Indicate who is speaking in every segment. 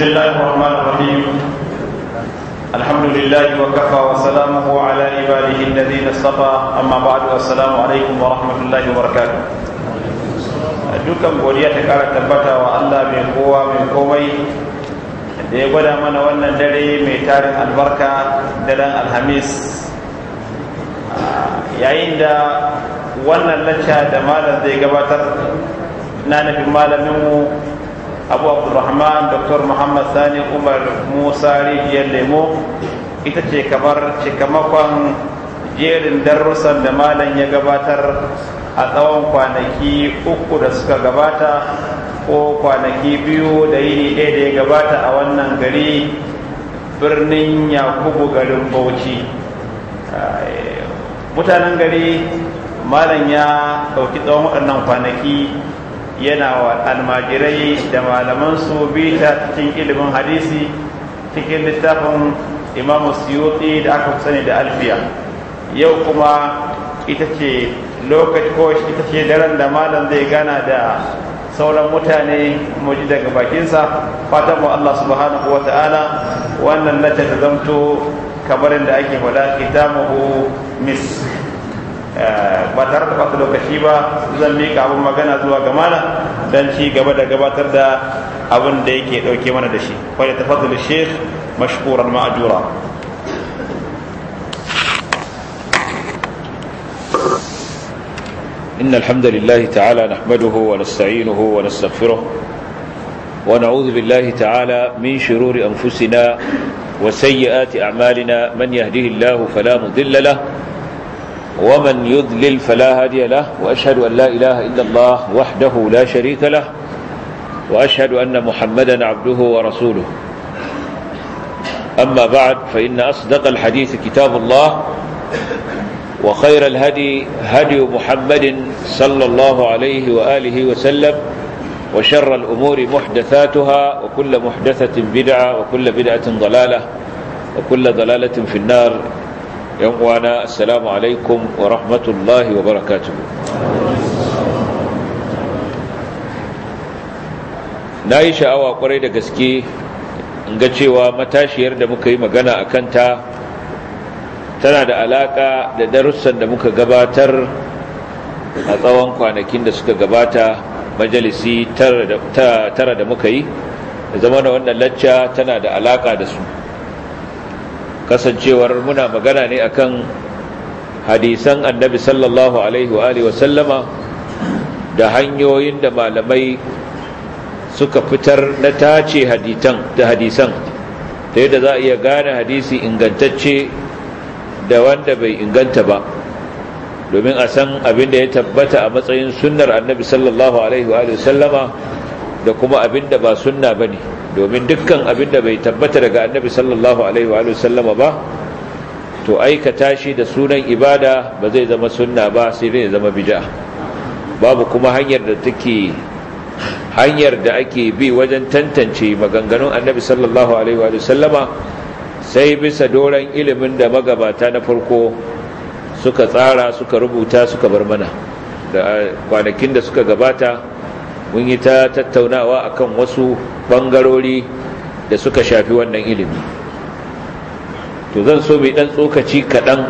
Speaker 1: الله الرحمن الرحيم الحمد لله وكفى وسلامه على عباده الذين اصطفى اما بعد السلام عليكم ورحمه الله وبركاته dukan godiya ta kara tabbata wa Allah mai kowa mai komai da ya gwada mana wannan dare mai tarin albarka daren alhamis yayin da wannan lacca da malam zai gabatar na nufin malaminmu abu abdulrahman dr muhammad sani umar musa rijiyar lemo ita ce kamar cikamakon jerin darussan da malam ya gabatar a tsawon kwanaki uku da suka gabata ko kwanaki biyu da yini ɗaya da ya gabata a wannan gari birnin yakubu garin bauchi mutanen gari malam ya ɗauki tsawon waɗannan kwanaki yana wa almajirai da malaman su bita cikin ilimin hadisi cikin littafin imamu suyuti da aka sani da alfiya yau kuma ita ce lokaci ko ita ce daren da malam zai gana da sauran mutane muji daga bakinsa fatan mu Allah subhanahu wa ta'ala wannan lata ta zamto kamar da ake faɗa kitamuhu mis ba tare da ɓata lokaci ba zan miƙa abin magana zuwa ga mana don ci gaba da gabatar da abin da yake ɗauke mana da shi kwaya ta fadl sheikh mashkuran ma'ajura
Speaker 2: إن الحمد لله تعالى نحمده ونستعينه ونستغفره ونعوذ بالله تعالى من شرور أنفسنا وسيئات أعمالنا من يهده الله فلا مضل له ومن يضلل فلا هادي له وأشهد أن لا إله إلا الله وحده لا شريك له وأشهد أن محمدا عبده ورسوله أما بعد فإن أصدق الحديث كتاب الله وخير الهدي هدي محمد صلى الله عليه وآله وسلم وشر الأمور محدثاتها وكل محدثة بدعة وكل بدعة ضلالة وكل ضلالة في النار يومنا السلام عليكم ورحمة الله وبركاته na yi sha'awa kwarai da gaske in ga cewa matashiyar da muka yi magana a kanta tana da alaka da darussan da muka gabatar a tsawon kwanakin da suka gabata majalisi tara da muka yi da zama da wannan lacca tana da alaka da su kasancewar muna magana ne akan hadisan annabi sallallahu alaihi wa sallama da hanyoyin da malamai suka fitar na tace hadisan da hadisan ta yadda za a iya gane hadisi ingantacce da wanda bai inganta ba domin a san abin da ya tabbata a matsayin sunnar annabi sallallahu alaihi wa sallama da kuma abin da ba sunna ba ne domin dukkan abin da bai tabbata daga annabi sallallahu alaihi wa sallama ba to aikata shi da sunan ibada ba zai zama sunna ba sai dai zama bid'a babu kuma hanyar da take hanyar da ake bi wajen tantance maganganun annabi sallallahu alaihi wa sallama sai bisa doron ilimin da magabata na farko suka tsara suka rubuta suka bar mana da kwanakin da suka gabata mun yi ta tattaunawa akan wasu bangarori da suka shafi wannan ilimi to zan so mai dan tsokaci kaɗan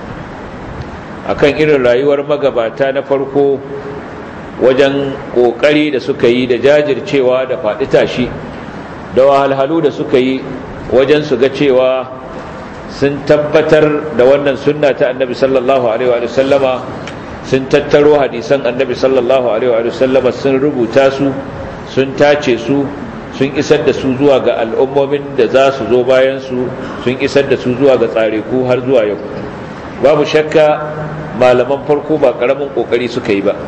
Speaker 2: akan irin rayuwar magabata na farko wajen ƙoƙari da suka yi da jajircewa da faɗi tashi da wahalhalu da suka yi wajen su ga cewa sun tabbatar da wannan sunna ta annabi sallallahu alaihi wa sallama sun tattaro hadisan annabi sallallahu alaihi wa sallama sun rubuta su sun tace su sun isar da su zuwa ga al'ummomin da za su zo bayan su sun isar da su zuwa ga tsareku har zuwa yau babu shakka malaman farko ba karamin kokari suka yi ba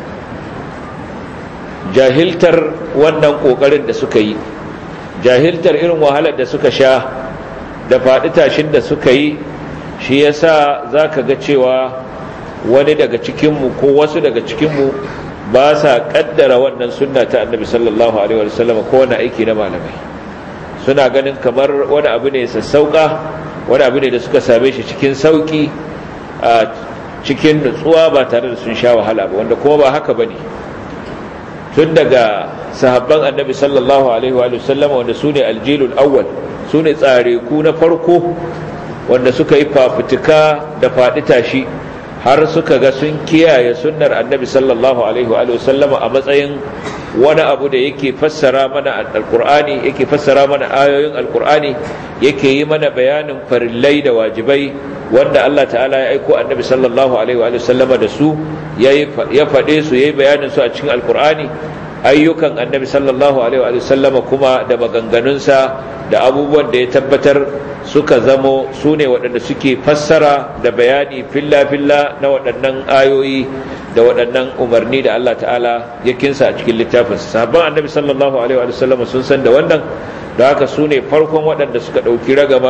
Speaker 2: jahiltar wannan kokarin da suka yi jahiltar irin wahalar da suka sha da faɗi tashin da suka yi shi yasa za ka ga cewa wani daga cikinmu ko wasu daga cikinmu ba sa ƙaddara wannan sunna ta annabi sallallahu alaihi wasallam ko wani aiki na malamai suna ganin kamar wani abu ne sassauƙa wani abu ne da suka same shi cikin sauƙi a cikin nutsuwa ba tare da sun sha wahala ba wanda kuma ba haka ba ne tun daga sahabban annabi sallallahu alaihi wa sallam wanda su ne aljilul awwal su ne tsare ku na farko wanda suka yi fafutuka da faɗi tashi har suka ga sun kiyaye sunnar annabi sallallahu alaihi wa sallam a matsayin wani abu da yake fassara mana alkur'ani yake fassara mana ayoyin alkur'ani yake yi mana bayanin farillai da wajibai wanda Allah ta'ala ya aiko annabi sallallahu alaihi wa sallama da su ya faɗe su yayi bayanin su a cikin alkur'ani ayyukan annabi sallallahu alaihi wa sallama kuma da maganganunsa da abubuwan da ya tabbatar suka zamo su ne waɗanda suke fassara da bayani filla-filla na waɗannan ayoyi da waɗannan umarni da Allah ta'ala ya kinsa a cikin littafinsa sahabban annabi sallallahu alaihi wa sallama sun san da wannan da haka su ne farkon waɗanda suka ɗauki ragamar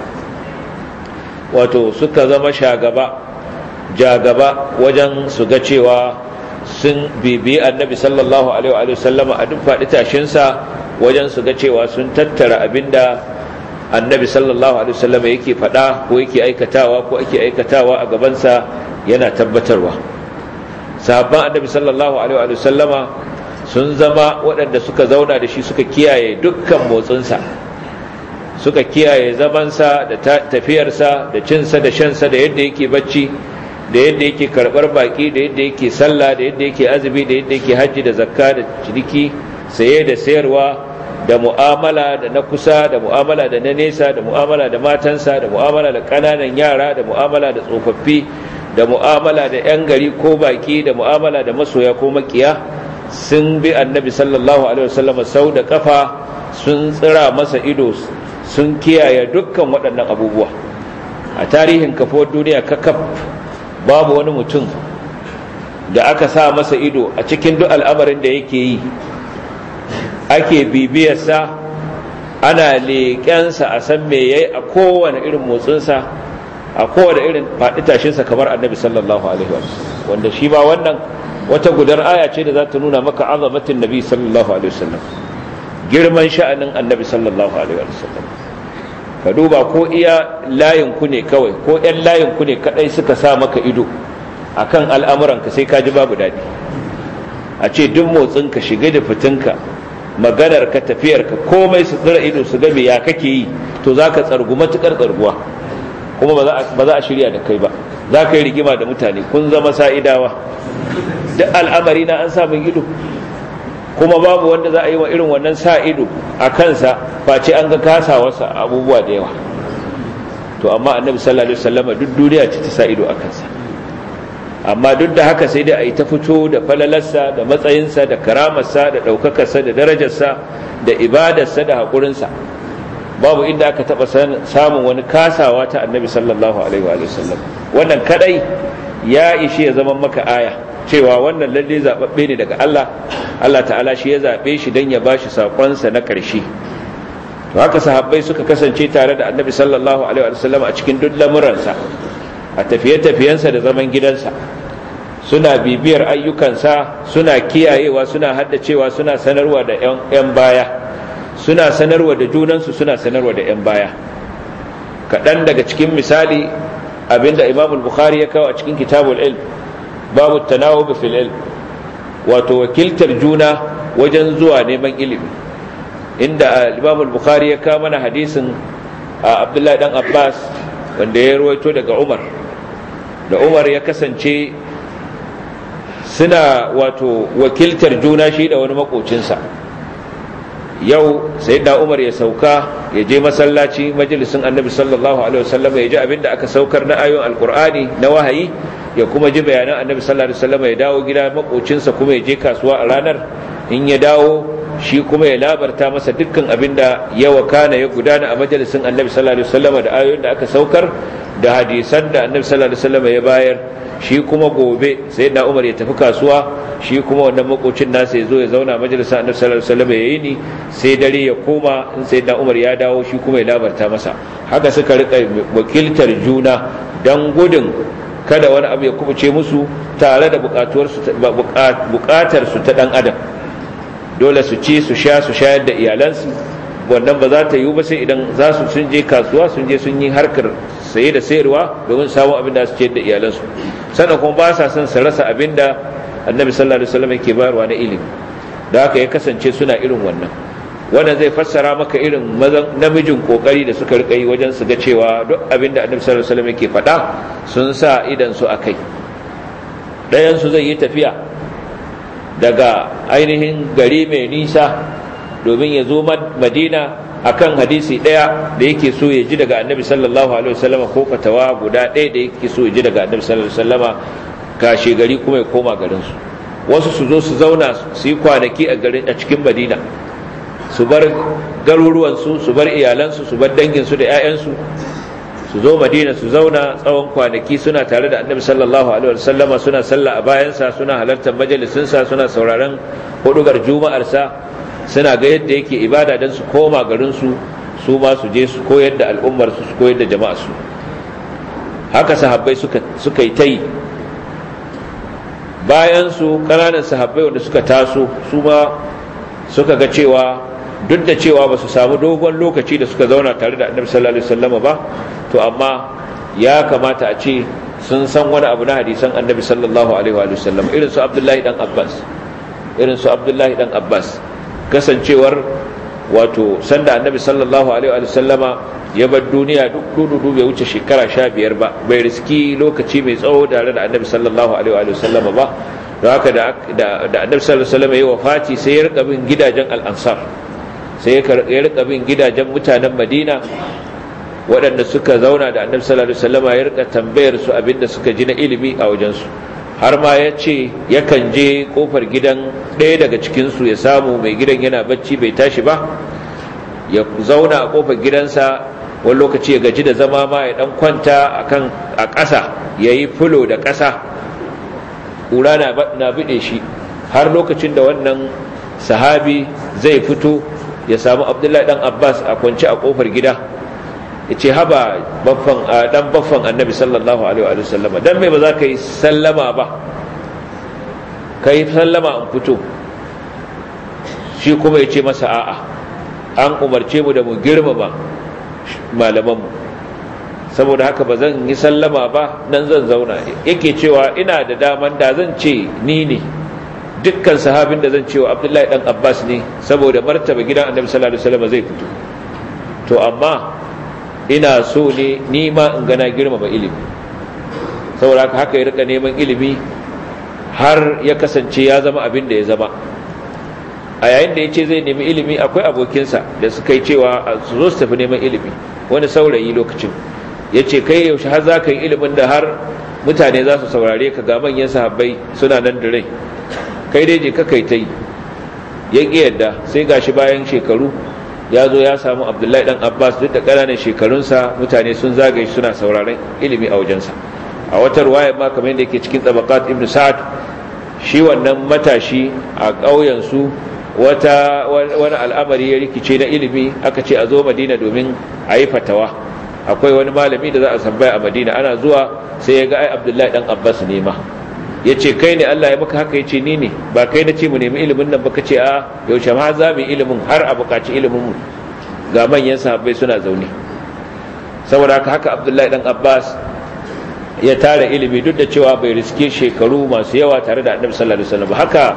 Speaker 2: wato suka zama shagaba jagaba wajen su ga cewa sun bibi annabi sallallahu alaihi wa sallama a duk faɗi tashinsa wajen su ga cewa sun tattara abinda annabi sallallahu alaihi wasallam yake faɗa ko yake aikatawa ko ake aikatawa a gabansa yana tabbatarwa sahabban annabi sallallahu alaihi wasallama sun zama waɗanda suka zauna da shi suka kiyaye dukkan motsinsa suka kiyaye zamansa da tafiyarsa da cinsa da shansa da yadda yake bacci da yadda yake karɓar baƙi da yadda yake sallah da yadda yake azumi da yadda yake hajji da zakka da ciniki saye da sayarwa da mu'amala da na kusa da mu'amala da na nesa da mu'amala da matansa da mu'amala da ƙananan yara da mu'amala da tsofaffi da mu'amala da 'yan gari ko baki da mu'amala da masoya ko makiya sun bi annabi sallallahu alaihi wasallam sau da kafa sun tsira masa ido sun kiyaye dukkan waɗannan abubuwa a tarihin kafuwar duniya kakaf babu wani mutum da aka sa masa ido a cikin duk al'amarin da yake yi ake bibiyarsa ana leƙensa a san me yayi a kowane irin motsinsa a kowane irin faɗi tashinsa kamar annabi sallallahu alaihi wa wanda shi ba wannan wata gudar aya ce da za ta nuna maka azamatin nabi sallallahu alaihi wasallam girman sha'anin annabi sallallahu alaihi wasallam ka duba ko iya layin ku ne kawai ko ƴan layin ku ne kadai suka sa maka ido akan al'amuranka sai ka ji babu daɗi a ce duk motsinka shiga da fitinka maganar ka tafiyar ka komai su tsira ido su ga ya kake yi to za ka tsargu matukar tsarguwa kuma ba za a shirya da kai ba za ka yi rigima da mutane kun zama sa'idawa duk al'amari na an samun ido kuma babu wanda za a yi wa irin wannan sa ido a kansa face an ga kasawarsa abubuwa da yawa to amma annabi sallallahu alaihi wasallama duk duniya ce ta sa ido a kansa amma duk da haka sai dai a yi ta fito da falalarsa da matsayinsa da karamarsa da ɗaukakarsa da darajarsa da ibadarsa da haƙurinsa babu inda aka taɓa samun wani kasawa ta annabi sallallahu alaihi wa sallam wannan kadai ya ishi ya zama maka aya cewa wannan lalle zaɓaɓɓe ne daga Allah Allah ta'ala shi ya zaɓe shi don ya bashi saƙonsa na ƙarshe to haka sahabbai suka kasance tare da annabi sallallahu alaihi wa sallam a cikin duk lamuransa a tafiye-tafiyensa da zaman gidansa suna bibiyar ayyukansa suna kiyayewa suna haddacewa suna sanarwa da 'yan baya suna sanarwa da junansu suna sanarwa da 'yan baya kaɗan daga cikin misali abinda imam bukhari ya kawo a cikin kitabul ilm babu tanawub fil ilm wato wakiltar juna wajen zuwa neman ilimi inda imam bukhari ya kawo mana hadisin abdullahi dan abbas wanda ya ruwaito daga umar da umar ya kasance suna wato wakiltar juna shi da wani makocinsa yau sai da umar ya sauka ya je masallaci majalisin annabi sallallahu alaihi wasallam ya ji abinda aka saukar na ayoyin alkur'ani na wahayi ya kuma ji bayanan annabi sallallahu alaihi wasallam ya dawo gida makocinsa kuma ya je kasuwa a ranar in ya dawo shi kuma ya labarta masa dukkan abinda ya wakana ya gudana a majalisin annabi sallallahu alaihi wasallam da ayoyin da aka saukar da hadisan da annabi sallallahu alaihi wasallam ya bayar shi kuma gobe sai da umar ya tafi kasuwa shi kuma wannan makocin nasa ya zo ya zauna majalisar annabi sallallahu alaihi wasallam ya yi ni sai dare ya koma in sai da umar ya dawo shi kuma ya labarta masa haka suka rika wakiltar juna dan gudun kada wani abu ya kubuce musu tare da bukatar su ta dan adam dole su ci su sha su shayar da iyalansu wannan ba za ta yiwu ba sai idan za su sun je kasuwa sun je sun yi harkar saye da sayarwa domin samun abin da su ce da iyalansu sannan kuma ba sa son su rasa abin da annabi sallallahu alaihi wasallam yake bayarwa na ilimi da haka ya kasance suna irin wannan wannan zai fassara maka irin namijin kokari da suka rika yi wajen su ga cewa duk abin da annabi sallallahu alaihi wasallam yake faɗa sun sa idan su akai ɗayan su zai yi tafiya daga ainihin gari mai nisa domin ya zo madina akan hadisi ɗaya da yake so ya ji daga annabi sallallahu alaihi wasallam ko fatawa guda ɗaya da yake so ya ji daga annabi sallallahu alaihi wasallam kashe gari kuma ya koma garin su wasu su zo su zauna su yi kwanaki a garin a cikin madina su bar garuruwansu su bar iyalansu su bar danginsu da 'ya'yansu su zo madina su zauna tsawon kwanaki suna tare da annabi sallallahu alaihi wasallama suna sallah a bayansa suna halartar majalisinsa suna sauraron hudugar juma'arsa suna ga yadda yake ibada don su koma garinsu su ma su je su koyar da al'ummarsu su koyar da jama'arsu haka sahabbai suka yi ta yi bayan su ƙananan sahabbai wanda suka taso su ma suka ga cewa duk da cewa ba su samu dogon lokaci da suka zauna tare da annabi sallallahu alaihi wasallam ba to amma ya kamata a ce sun san wani abu na hadisan annabi sallallahu alaihi wasallam irin su abdullahi dan abbas irin su abdullahi dan abbas kasancewar wato sanda annabi sallallahu alaihi wasallama ya bar duniya duk dudu bai wuce shekara sha biyar ba bai riski lokaci mai tsawo tare da annabi sallallahu alaihi wasallama ba don haka da annabi sallallahu alaihi wasallama ya wafati sai ya rika bin gidajen al'ansar sai ya rika bin gidajen mutanen madina waɗanda suka zauna da annabi sallallahu alaihi wasallama ya rika tambayar su abinda suka ji na ilimi a wajensu har ma ya ce yakan je kofar gidan ɗaya daga cikinsu ya samu mai gidan yana bacci bai tashi ba ya zauna a kofar gidansa wani lokaci ya gaji da zama ma ya ɗan kwanta a ƙasa ya yi fulo da ƙasa ƙura na biɗe shi har lokacin da wannan sahabi zai fito ya samu abdullahi ɗan abbas a kwance a kofar gida ya ce haba dan baffan annabi sallallahu alaihi wa sallama dan mai ba za ka yi sallama ba ka yi sallama an fito shi kuma ya ce masa a'a an umarce mu da mu girmama malamanmu saboda haka ba zan yi sallama ba nan zan zauna yake cewa ina da daman da zan ce ni ne dukkan sahabin da zan ce wa abdullahi dan abbas ne saboda martaba gidan annabi sallallahu alaihi wasallam zai fito to amma ina so ne ni ma in gana girmama ilimi saboda haka haka ya rika neman ilimi har ya kasance ya zama abin da ya zama a yayin da ya ce zai nemi ilimi akwai abokinsa da suka yi cewa su zo su tafi neman ilimi wani saurayi lokacin ya ce kai yaushe har za ka yi ilimin da har mutane za su saurare ka ga manyan sahabbai suna nan da rai kai dai je ka kai ta yi ya ƙi yadda sai gashi bayan shekaru ya zo ya samu abdullahi dan abbas duk da ƙananan shekarunsa mutane sun zagaye suna sauraron ilimi a wajensa a wata ruwaya ma kamar yadda yake cikin tabaqat ibn sa'ad shi wannan matashi a ƙauyensu wata wani al'amari ya rikice na ilimi aka ce a zo madina domin a yi fatawa akwai wani malami da za a tambaya a madina ana zuwa sai ya ga ai abdullahi dan abbas ne ma ya ce kai ne allah ya maka haka ya ce ni ne ba kai na ce mu nemi ilimin nan ba ka ce a yaushe ma za mu yi ilimin har a buƙaci ilimin mu ga manyan sahabbai suna zaune saboda haka haka abdullahi dan abbas ya tara ilimi duk da cewa bai riske shekaru masu yawa tare da annabi sallallahu alaihi wasallam haka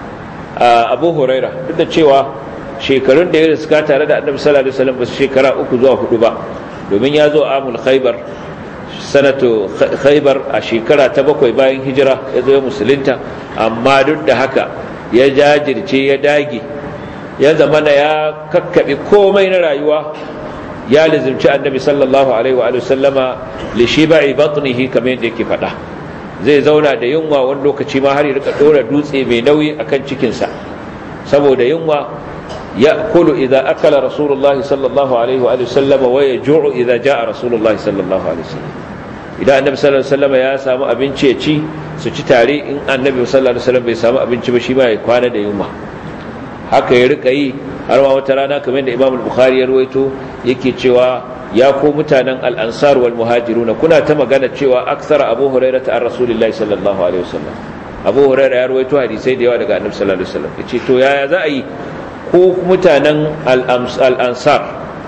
Speaker 2: abu huraira duk da cewa shekarun da ya riska tare da annabi sallallahu alaihi wasallam ba su shekara uku zuwa hudu ba domin ya zo amul khaybar sanatu khaybar a shekara ta bakwai bayan hijira ya zo ya musulunta amma duk da haka ya jajirce ya dage ya zamana ya kakkaɓe komai na rayuwa ya lizimci annabi sallallahu alaihi wa sallama li shiba'i batnihi kamar yadda yake faɗa zai zauna da yunwa wani lokaci ma har ya rika dora dutse mai nauyi akan cikinsa saboda yunwa ya kulu idan akala rasulullahi sallallahu alaihi wa sallama wa ya ju'u idan ja'a rasulullahi sallallahu alaihi wa sallam idan annabi sallallahu alaihi wasallam ya samu abinci ya ci su ci tare in annabi sallallahu alaihi wasallam bai samu abinci ba shi ma ya kwana da yunwa haka ya rika yi har ma wata rana kamar da Imam Bukhari ya rawaito yake cewa ya ko mutanen al-ansar wal muhajiruna kuna ta magana cewa aksara Abu Hurairah ta Rasulullahi sallallahu alaihi wasallam Abu Hurairah ya rawaito hadisai da yawa daga Annabi sallallahu alaihi wasallam yace to yaya za a yi ko mutanen al-ansar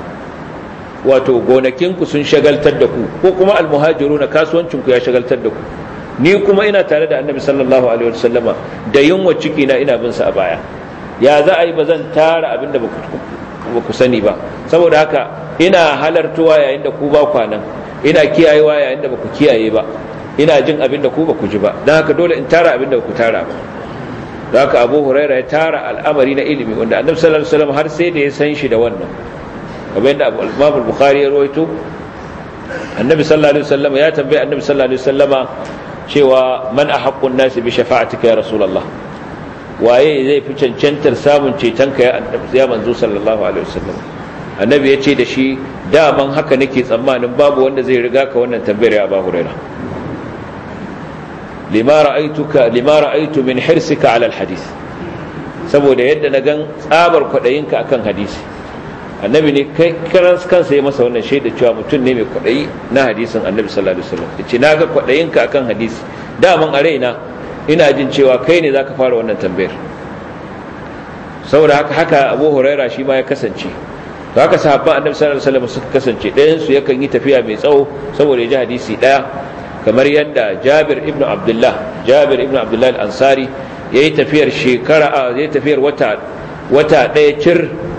Speaker 2: wato gonakinku sun shagaltar da ku ko kuma al-muhajiruna kasuwancinku ya shagaltar da ku ni kuma ina tare da Annabi sallallahu alaihi wasallama da yunwa ciki na ina bin sa a baya ya za a yi ba zan tara abin da ba ku sani ba saboda haka ina halartuwa yayin da ku ba kwanan ina kiyayewa yayin da ba ku kiyaye ba ina jin abin da ku ba ku ji ba don haka dole in tara abin da ba ku tara ba don haka abu huraira ya tara al'amari na ilimi wanda annabi sallallahu alaihi wasallam har sai da ya san shi da wannan kamar yadda abu al bukhari ya rawaito annabi sallallahu alaihi wasallam ya tambaye annabi sallallahu alaihi wasallama cewa man ahaqqun nasi bi shafa'atika ya rasulullah waye zai fi cancantar samun cetonka ya annabi ya manzo sallallahu alaihi wasallam annabi ya ce da shi daman haka nake tsammanin babu wanda zai riga ka wannan tambayar ya abu huraira lima ra'aituka lima ra'aitu min hirsika ala alhadith saboda yadda na gan tsabar kwadayinka akan hadisi annabi ne kai karan kansa ya masa wannan shaida cewa mutum ne mai kwadayi na hadisin annabi sallallahu alaihi wasallam yace naga kwadayinka akan hadisi daman a raina ina jin cewa kai ne zaka fara wannan tambayar saboda haka haka Abu Huraira shi ma ya kasance to haka sahabban annabi sallallahu alaihi wasallam suka kasance ɗayan su yakan yi tafiya mai tsawo saboda ya ji hadisi ɗaya kamar yadda Jabir ibn Abdullah Jabir ibn Abdullah al-Ansari yayi tafiyar shekara yayi tafiyar wata wata ɗaya cir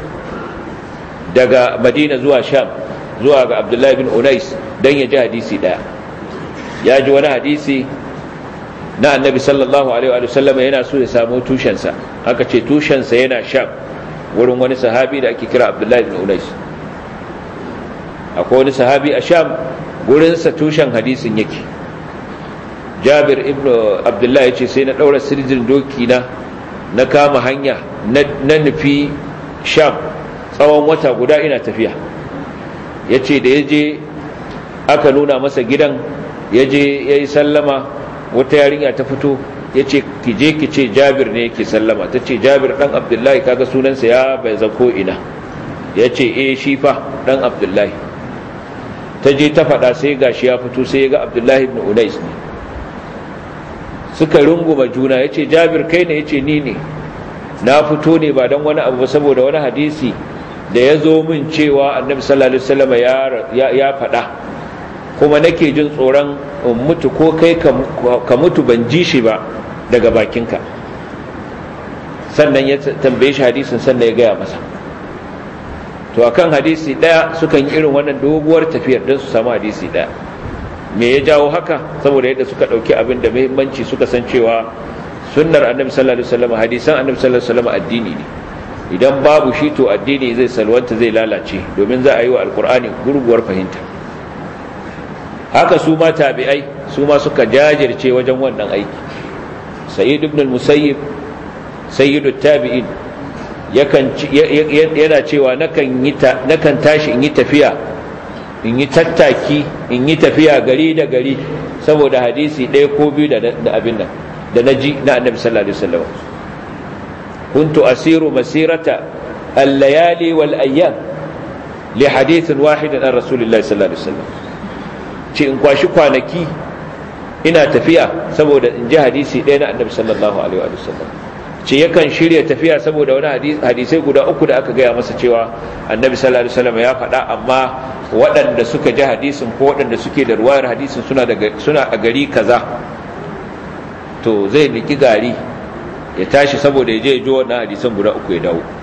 Speaker 2: daga Madina zuwa Sham zuwa ga Abdullah ibn Unais dan ya ji hadisi ɗaya ya ji wani hadisi na annabi sallallahu alaihi wa sallam yana so ya samu tushensa aka ce tushensa yana Sham wurin wani sahabi da ake kira Abdullah ibn Unais akwai wani sahabi a Sham gurinsa tushen hadisin yake jabir ibn abdullahi ya ce sai na ɗaura sirjin doki na na kama hanya na nufi sham tsawon wata guda ina tafiya ya ce da ya je aka nuna masa gidan ya je ya yi sallama wata yarinya ta fito ya ce ki je ki ce jabir ne yake sallama ta ce jabir ɗan abdullahi kaga sunansa ya bai zako ina ya ce eh shi fa ɗan abdullahi ta je ta faɗa sai gashi ya fito sai ya ga abdullahi ibn unais ne suka runguma juna ya ce jabir kai ne ya ce ni ne na fito ne ba don wani abu saboda wani hadisi da ya zo min cewa annabi sallallahu alaihi wasallam ya faɗa kuma nake jin tsoron in mutu ko kai ka mutu ban ji shi ba daga bakinka sannan ya tambaye shi hadisin sannan ya gaya masa to akan hadisi daya sukan yi irin wannan doguwar tafiyar don su samu hadisi daya me ya jawo haka saboda yadda suka dauki abin da muhimmanci suka san cewa sunnar annabi sallallahu alaihi wasallam hadisan annabi sallallahu alaihi wasallam addini ne idan babu shi to addini zai salwanta zai lalace domin za a yi wa alkur'ani gurguwar fahimta haka su ma tabi'ai su ma suka jajirce wajen wannan aiki sayyid ibn al-musayyib sayyidut tabi'in yakan yana cewa nakan yi nakan tashi in yi tafiya in yi tattaki in yi tafiya gari da gari saboda hadisi ɗaya ko biyu da abin nan da naji na annabi sallallahu alaihi wasallam kuntu asiru masirata al-layali wal ayyam li hadithin wahidin an rasulillahi sallallahu alaihi wasallam ce in kwashi kwanaki ina tafiya saboda in ji hadisi ɗaya na annabi sallallahu alaihi wasallam ce yakan shirya tafiya saboda wani hadisai guda uku da aka gaya masa cewa annabi sallallahu alaihi wasallam ya faɗa amma waɗanda suka ji hadisin ko waɗanda suke da ruwayar hadisin suna suna a gari kaza to zai niki gari ya tashi saboda ya je ji wannan hadisan guda uku ya dawo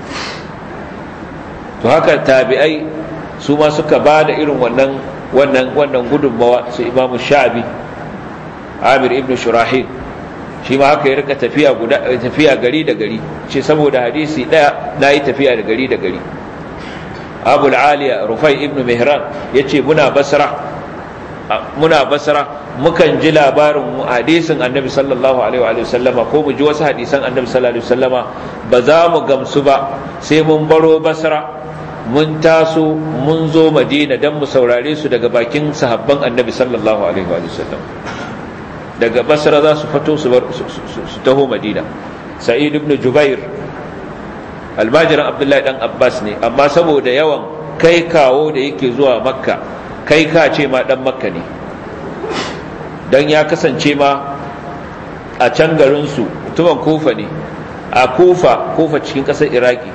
Speaker 2: to haka tabi'ai su ma suka ba da irin wannan wannan wannan gudunmawa su imamu sha'abi amir ibn shurahil shi ma haka ya rika tafiya guda tafiya gari da gari ce saboda hadisi daya nayi tafiya da gari da gari abul aliya rufai ibn mihran yace muna basra muna basra mukan ji labarin hadisin annabi sallallahu alaihi wa sallama ko mu ji wasu hadisan annabi sallallahu alaihi wa sallama ba za mu gamsu ba sai mun baro basra mun taso mun zo madina don mu saurare su daga bakin sahabban annabi sallallahu alaihi wa sallam daga basra za su fito su taho madina sa'id ibn jubair almajiran abdullahi dan abbas ne amma saboda yawan kai kawo da yake zuwa makka kai ka ce ma dan makka ne don ya kasance ma a can garinsu mutumin kufa ne a kufa kufa cikin ƙasar iraki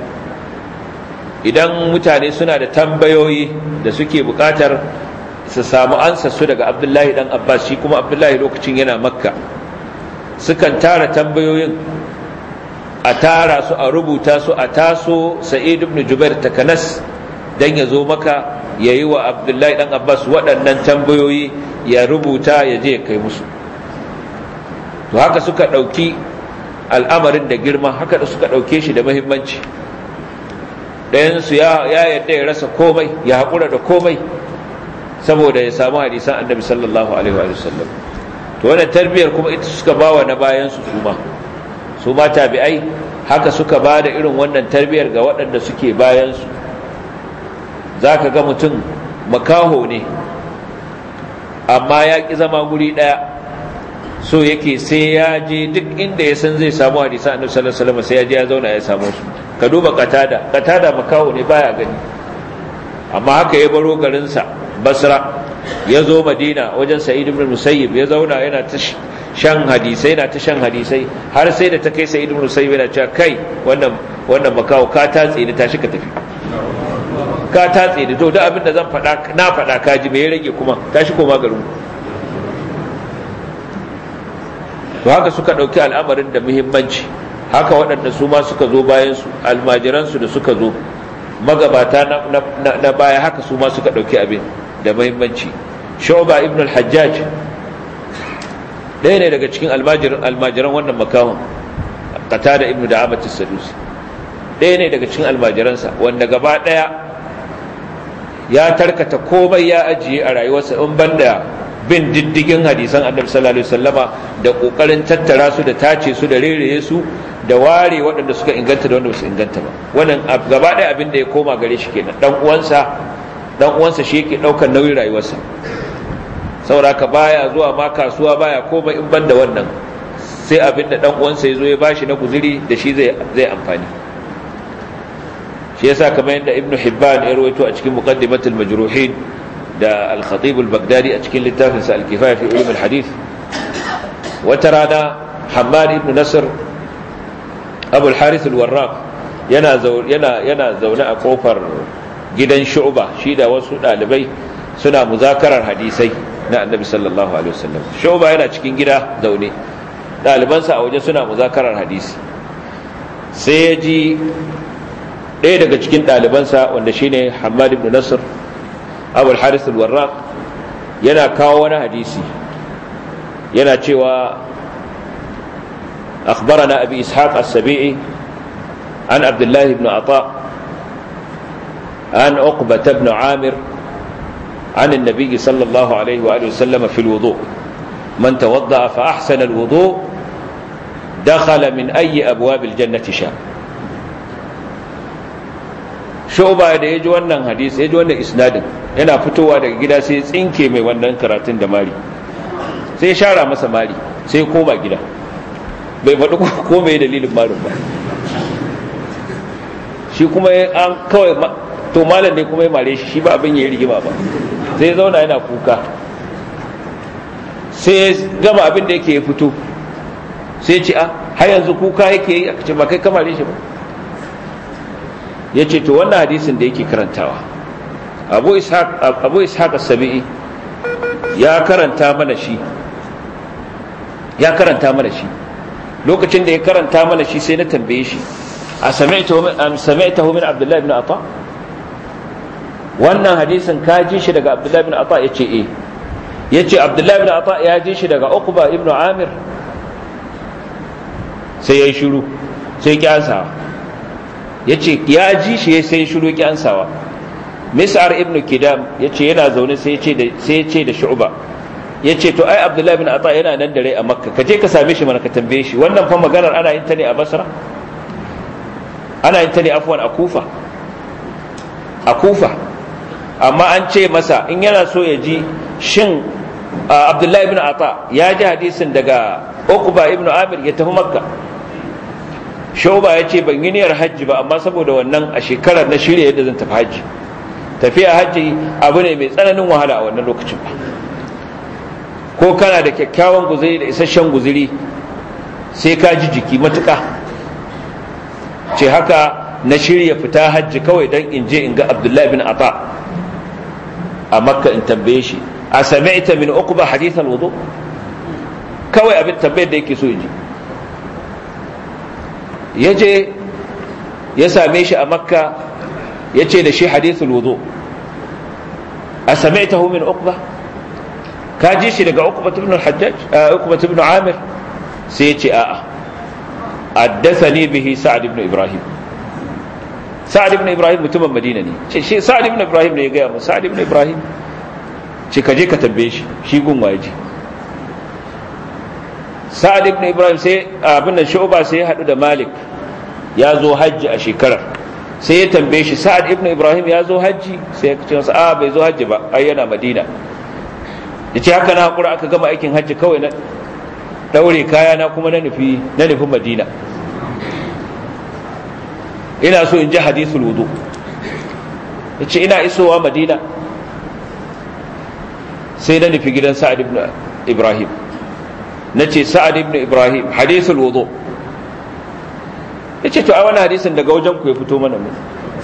Speaker 2: idan mutane suna da tambayoyi da suke buƙatar su samu ansa su daga abdullahi dan abbas shi kuma abdullahi lokacin yana makka sukan tara tambayoyin a tara su a rubuta su a taso sa'id ibn jubair takanas dan ya zo maka ya yi wa abdullahi dan abbas waɗannan tambayoyi ya rubuta ya je ya kai musu to haka suka ɗauki al'amarin da girma haka da suka ɗauke shi da mahimmanci ɗayansu ya yadda ya rasa komai ya haƙura da komai saboda ya samu hadisan annabi sallallahu alaihi wa sallam to wannan tarbiyar kuma ita suka bawa na bayan su suma su ma tabi'ai haka suka ba da irin wannan tarbiyar ga waɗanda suke bayan su zaka ga mutum makaho ne amma ya ƙi zama guri ɗaya so yake sai ya je duk inda ya san zai samu hadisan annabi sallallahu alaihi wasallam sai ya je ya zauna ya samu su ka duba katada katada makaho ne baya gani amma haka ya baro garin sa basra ya zo madina wajen sa'id ibn musayyib ya zauna yana ta shan hadisai yana ta shan hadisai har sai da ta kai sa'id ibn musayyib yana cewa kai wannan wannan makaho ka tatse ni tashi ka tafi ka tatse ni to da abin da zan faɗa na faɗa ka ji me ya rage kuma tashi koma garin to haka suka ɗauki al'amarin da muhimmanci haka waɗanda su ma suka zo bayansu almajiransu da suka zo magabata na baya haka su ma suka ɗauki abin da muhimmanci shoba ibn al-hajjaj ɗaya ne daga cikin almajiran wannan makahon kata da ibn da abatis sadusi ɗaya ne daga cikin almajiransa wanda gaba ɗaya ya tarkata komai ya ajiye a rayuwarsa in banda bin diddigin hadisan annabi sallallahu alaihi wasallama da kokarin tattara su da tace su da rereye su da ware waɗanda suka inganta da wanda ba su inganta ba wannan gaba ɗaya abin da ya koma gare shi kenan dan uwansa dan uwansa shi yake daukar nauyin rayuwarsa saboda haka baya zuwa ma kasuwa baya komai in banda wannan sai abin da dan uwansa ya zo ya bashi na guzuri da shi zai zai amfani shi yasa kamar yadda ibnu hibban ya rawaito a cikin muqaddimatul majruhin da al-khatib al-baghdadi a cikin littafinsa al-kifaya fi ulum al-hadith wata rana hammad ibn nasr abu al-harith al-warraq yana yana yana zaune a kofar gidan shu'ba shi da wasu dalibai suna muzakarar hadisai na annabi sallallahu alaihi wasallam shu'ba yana cikin gida zaune dalibansa a waje suna muzakarar hadisi sai ya ji ɗaya daga cikin ɗalibansa wanda shine hammad ibn nasr abu al-haris al-warraq yana kawo wani hadisi yana cewa akhbarana abi ishaq as-sabi'i an abdullah ibn ata an uqbah ibn amir عن النبي صلى الله عليه وآله وسلم في الوضوء من توضأ فأحسن الوضوء دخل من أي أبواب الجنة شاء shu'ba da ya ji wannan hadisi ya ji wannan isnadin yana fitowa daga gida sai tsinke mai wannan karatun da mari sai ya shara masa mari sai ya koma gida bai faɗi ko mai dalilin marin ba shi kuma an kawai to malam ne kuma ya mare shi shi ba abin ya yi rigima ba sai ya zauna yana kuka sai ya gama abin da yake ya fito sai ce a har yanzu kuka yake yi a ce ba kai kamare shi ba ya ce to wannan hadisin da yake karantawa abu ishaq as-sabi'i ya karanta mana shi ya karanta mana shi lokacin da ya karanta mana shi sai na tambaye shi a sami'tahu min abdullahi ibn ata wannan hadisin ka ji shi daga abdullahi ibn ata yace eh yace abdullahi ibn ata ya ji shi daga uqba ibn amir sai ya yi shiru sai ki ansawa ya ce ya ji shi sai shiru ki ansawa mis'ar ibn kidam ya ce yana zaune sai ya ce da shu'ba ya ce to ai abdullahi bin ata yana nan da rai a makka ka je ka same shi mana ka tambaye shi wannan fa maganar ana yin ta ne a basra ana yin ta ne afwan a kufa a kufa amma an ce masa in yana so ya ji shin abdullahi bin ata ya ji hadisin daga uqba ibn amir ya tafi makka shauba ya ce ban yi niyyar hajji ba amma saboda wannan a shekarar na shirya yadda zan tafi hajji tafiya hajji abu ne mai tsananin wahala a wannan lokacin ba ko kana da kyakkyawan guzuri da isasshen guzuri sai ka ji jiki matuka ce haka na shirya fita hajji kawai don in je in ga abdullahi bin ata a makka in tambaye shi a sami'ta min uqba hadith al-wudu kawai abin tambayar da yake so ji ya je ya same shi a makka ya ce da shi hadithul wudu a sami'tahu min uqba ka ji shi daga uqba ibn al-hajjaj uqba ibn amir sai ya ce a'a haddathani bihi sa'ad ibn ibrahim sa'ad ibn ibrahim mutumin madina ne ce shi sa'ad ibn ibrahim ne ya gaya mu sa'ad ibn ibrahim ce ka je ka tambaye shi shi gun waje sa'ad ibn ibrahim sai abin da shu'ba sai ya hadu da malik ya zo hajji a shekarar sai ya tambaye shi sa'ad ibn ibrahim ya zo hajji sai ya ce masa a bai zo hajji ba ai yana madina ya ce haka na hakura aka gama aikin hajji kawai na daure kaya na kuma na nufi na nufi madina ina so in ji hadisul wudu ya ce ina isowa madina sai na nufi gidan sa'ad ibn ibrahim na ce sa'ad ibn ibrahim hadisul wudu ya ce to a wani hadisin daga wajen ku ya fito mana mu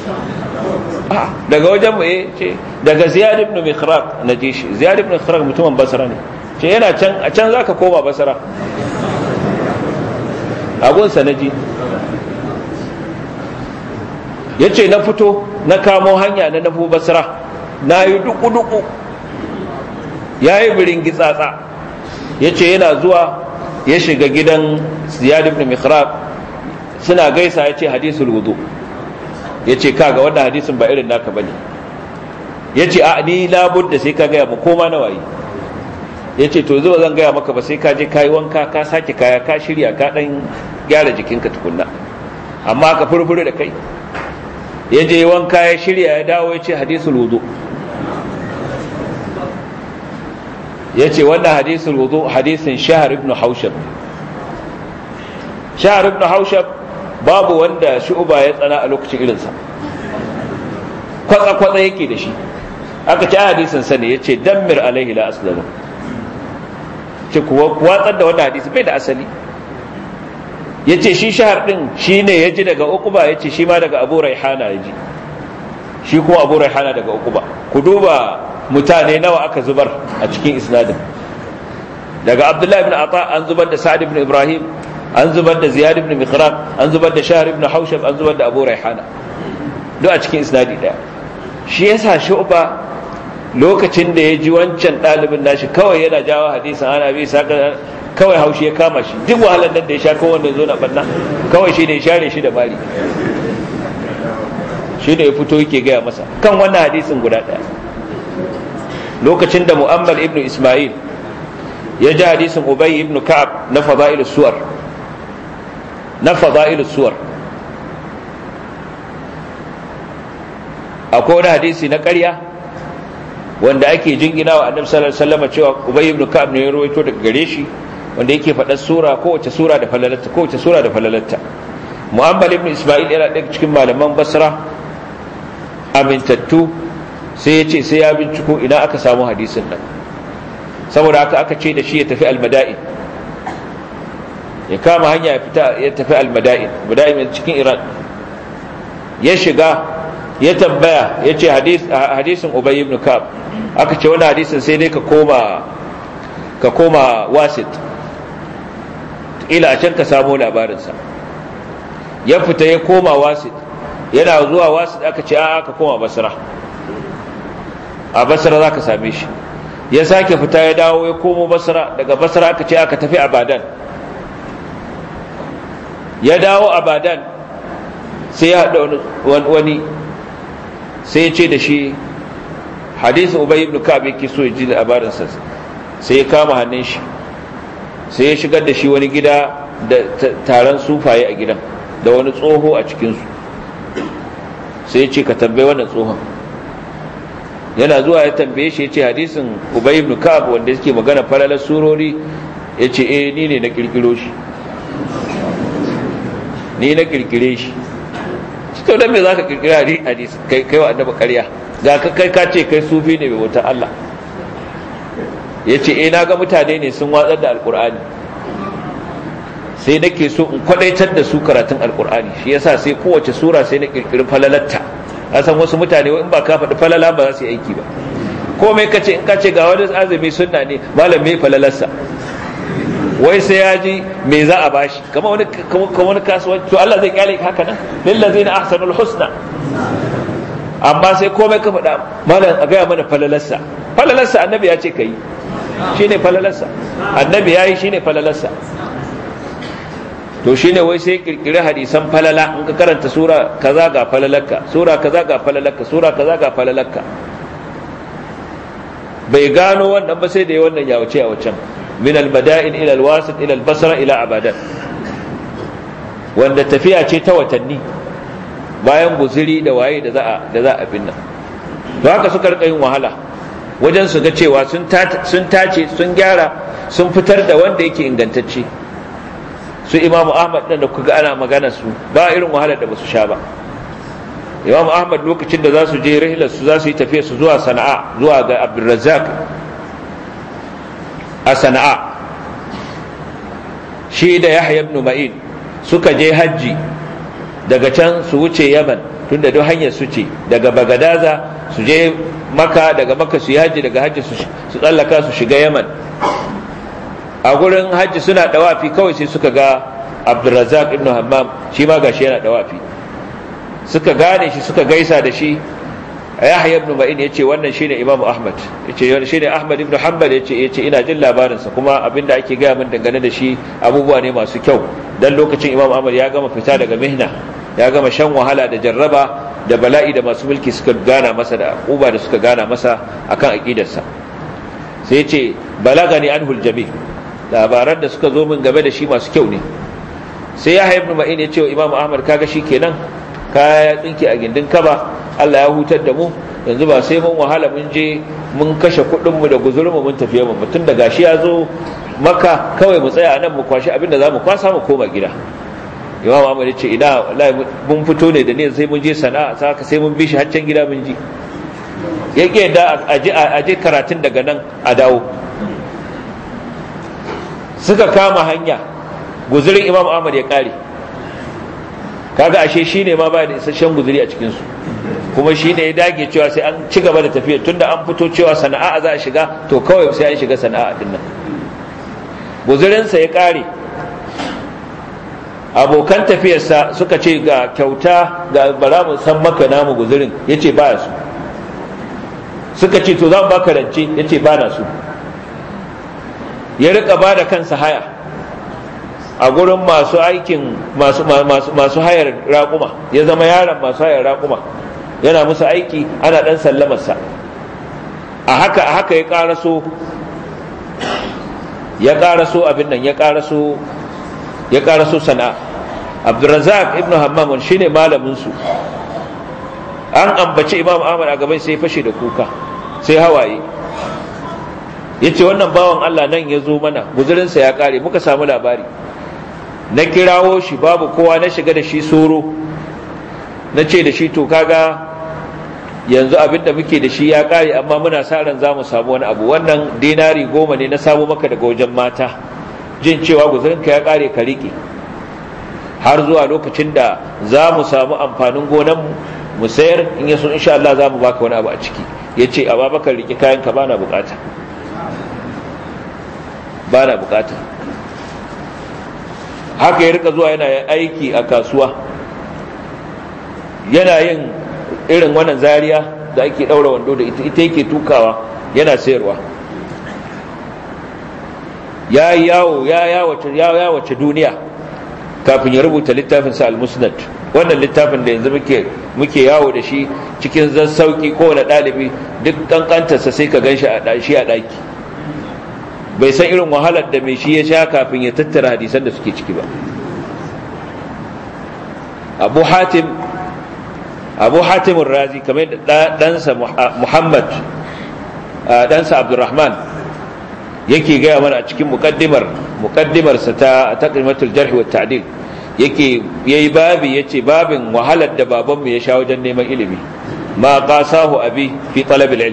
Speaker 2: daga wajen mu ce daga ziyad ibn mikhraq na ji shi ziyad ibn mikhraq mutumin basra ne ce yana can a can zaka koma basra agunsa na ji ya ce na fito na kamo hanya na nafo basra na yi duku-duku ya yi birin gitsatsa ya ce yana zuwa ya shiga gidan ziyad ibn mikhraq suna gaisa ya ce hadisul wudu ya ce kaga wannan hadisin ba irin naka bane ya ce a ni labud da sai ka gaya mu koma na waye ya ce to zuwa zan gaya maka ba sai ka je ka yi wanka ka sake kaya ka shirya ka dan gyara jikinka tukunna amma ka furfure da kai ya je wanka ya shirya ya dawo ya ce hadisul wudu ya ce wannan hadisul wudu hadisin shahar ibn haushab shahar ibn haushab babu wanda shu'uba ya tsana a lokacin irinsa kwatsa-kwatsa yake da shi aka ci hadisin sa ne ya ce dammir alaihi la aslamu ce kuwa watsar da wannan hadisi bai da asali ya ce shi shahar din shi ne ya ji daga ukuba ya ce shi ma daga abu raihana ya ji shi kuma abu raihana daga ukuba ku duba mutane nawa aka zubar a cikin isnadin daga abdullahi ibn ata an zubar da sa'ad ibn ibrahim an zubar da ziyad ibn mikhraq an zubar da shahr ibn haushab an zubar da abu raihana duk a cikin isnadi daya shi yasa shu'ba lokacin da ya ji wancan ɗalibin nashi kawai yana jawo hadisin ana bi saka kawai haushi ya kama shi duk wahalar nan da ya sha kawai wanda zo na banna kawai shi ne ya share shi da mari shi ne ya fito yake gaya masa kan wannan hadisin guda ɗaya lokacin da mu'ammal ibn isma'il ya ji hadisin ubay ibn ka'ab na fada'il suwar na fada'il suwar akwai wani hadisi na ƙarya wanda ake jingina wa annabi sallallahu alaihi wasallam cewa ubay ibn ka'ab ne ya rawaito daga gare shi wanda yake faɗar sura kowace sura da falalatta kowace sura da falalatta mu'ammal ibn isma'il yana ɗaya cikin malaman basra amintattu sai ya ce sai ya binciko ina aka samu hadisin nan saboda haka aka ce da shi ya tafi almada'in ya kama hanya ya fita ya tafi almada'in mada'in cikin iran ya shiga ya tambaya ya ce hadisin ubay ibn kab aka ce wani hadisin sai dai ka koma ka koma wasit ila a can ka samo labarinsa ya fita ya koma wasit yana zuwa wasit aka ce a ka koma basra a basra za ka same shi ya sake fita ya dawo ya komo basra daga basra aka ce aka tafi abadan ya dawo abadan sai ya haɗa wani sai ya ce da shi hadisi ubay ibn ka'ab yake so ya ji labarin sa sai ya kama hannun shi sai ya shigar da shi wani gida da taron sufaye a gidan da wani tsoho a cikin su sai ya ce ka tambaye wannan tsohon yana zuwa ya tambaye shi ya ce hadisin ubay ibn ka'ab wanda yake magana falalar surori ya ce eh ni ne na kirkiro shi ni na kirkire shi to dan me zaka kirkira hadisi kai kai wa annabi ƙarya ga ka kai ka ce kai sufi ne mai wutar Allah yace eh naga mutane ne sun watsar da alqur'ani sai nake so in kwadaitar da su karatun alqur'ani shi yasa sai kowace sura sai na kirkiri falalatta san wasu mutane in ba ka faɗi falala ba za su yi aiki ba komai ka ce in ka ce ga wani azumi sunna ne malam me falalarsa wai sai ya ji me za a bashi kama wani kama wani kasuwanci to Allah zai kyale haka nan lillazina ahsanul husna amma sai komai ka faɗa malam a gaya mana falalarsa falalarsa annabi ya ce kai shine falalarsa annabi yayi shine falalarsa to shine wai sai kirkiri hadisan falala in ka karanta sura kaza ga falalarka sura kaza ga falalarka sura kaza ga falalarka bai gano wannan ba sai da ya wannan yawace a wacan min al-bada'in ila al-wasit ila al-basra ila abadan wanda tafiya ce ta watanni bayan guziri da waye da za a da za a binna to haka suka rika yin wahala wajen su ga cewa sun sun tace sun gyara sun fitar da wanda yake ingantacce su imamu ahmad ɗin da kuka ana magana su ba irin wahalar da ba su sha ba imamu ahmad lokacin da za su je rahilar su za su yi tafiya su zuwa sana'a zuwa ga abdulrazzaq a sana'a shi da yahya ibn ma'in suka je hajji daga can su wuce yaman tunda duk hanyar su ce daga bagadaza su je maka daga maka su yi hajji daga hajji su tsallaka su shiga yaman a gurin hajji suna dawafi kawai sai suka ga abdulrazak ibn hammam shi ma gashi yana dawafi suka gane shi suka gaisa da shi yahya ibn ma'in yace wannan shine imamu ahmad yace shine ahmad ibn hanbal yace yace ina jin labarin sa kuma abinda ake gaya min dangane da shi abubuwa ne masu kyau dan lokacin imamu ahmad ya gama fita daga mihna ya gama shan wahala da jarraba da bala'i da masu mulki suka gana masa da uba da suka gana masa akan aqidarsa sai yace balagani anhul jami' labaran da suka zo min game da shi masu kyau ne sai ya haifu ma'in ya ce wa imamu ahmad kaga shi kenan kaya ya tsinke a gindin kaba allah ya hutar da mu yanzu ba sai mun wahala mun je mun kashe kuɗinmu da guzurinmu mun tafiye mu mutum da gashi ya zo maka kawai mu tsaya nan mu kwashi abinda za mu kwasa mu koma gida imamu ahmad ya ce ina wallahi mun fito ne da ne sai mun je sana'a saka sai mun bi shi haccan gida mun ji ya da a je karatun daga nan a dawo suka kama hanya guzurin imam ahmad ya kare kaga ashe shine ma ba da isasshen guzuri a cikinsu kuma shine ya dage cewa sai an ci gaba da tafiya tunda an fito cewa sana'a za a shiga to kawai sai an shiga sana'a din nan guzurinsa ya kare abokan tafiyarsa suka ce ga kyauta ga bara mu san maka namu guzurin yace baya su suka ce to za mu baka rance yace ba na su ya rika ba da kansa haya a gurin masu aikin masu hayar raƙuma ya zama yaron masu hayar raƙuma yana musu aiki ana ɗan sallamarsa a haka a haka ya ƙaraso ya ƙaraso abin nan ya ƙaraso ya ƙaraso sana'a abdurrazak ibn hammam shine malamin su an ambaci imam ahmad a gaban sai fashe da kuka sai hawaye ya ce wannan bawan Allah nan ya zo mana guzurinsa ya kare muka samu labari na kirawo shi babu kowa na shiga da shi soro na ce da shi to kaga yanzu abin da muke da shi ya kare amma muna sa ran za mu samu wani abu wannan dinari goma ne na samu maka daga wajen mata jin cewa guzurinka ya kare ka riƙe har zuwa lokacin da za mu samu amfanin gonanmu mu sayar in yaso insha Allah za mu baka wani abu a ciki ya ce a babakar riƙe kayan ka bana bukata ba na bukata haka ya rika zuwa yana aiki a kasuwa yana yin irin wannan zariya da ake daura wando da ita ita yake tukawa yana sayarwa ya yawo ya yawace ya yawace duniya kafin ya rubuta littafin sa al-musnad wannan littafin da yanzu muke muke yawo da shi cikin zan sauki kowane ɗalibi duk kankantarsa sai ka gan shi a shi a ɗaki bai san irin wahalar da mai shi ya sha kafin ya tattara hadisan da suke ciki ba abu hatim abu hatimun razi kamar da ɗansa muhammad ɗansa abdurrahman yake gaya mana a cikin muƙaddimar muƙaddimarsa ta taqrimatul jarh wa ta'dil yake yayi babi yace babin wahalar da babanmu ya sha wajen neman ilimi ma qasahu abi fi talab al-ilm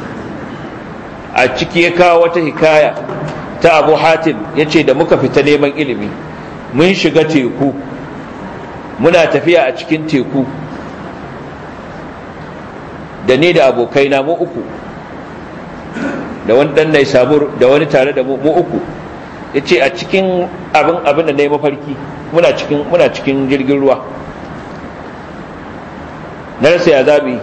Speaker 2: a ciki ya kawo wata hikaya ta abu hatim ya ce da muka fita neman ilimi mun shiga teku muna tafiya a cikin teku da ni da abokaina mu uku da wani dan nai sabur da wani tare da mu uku ya ce a cikin abin abin da na yi mafarki muna cikin muna cikin jirgin ruwa na rasa ya zabi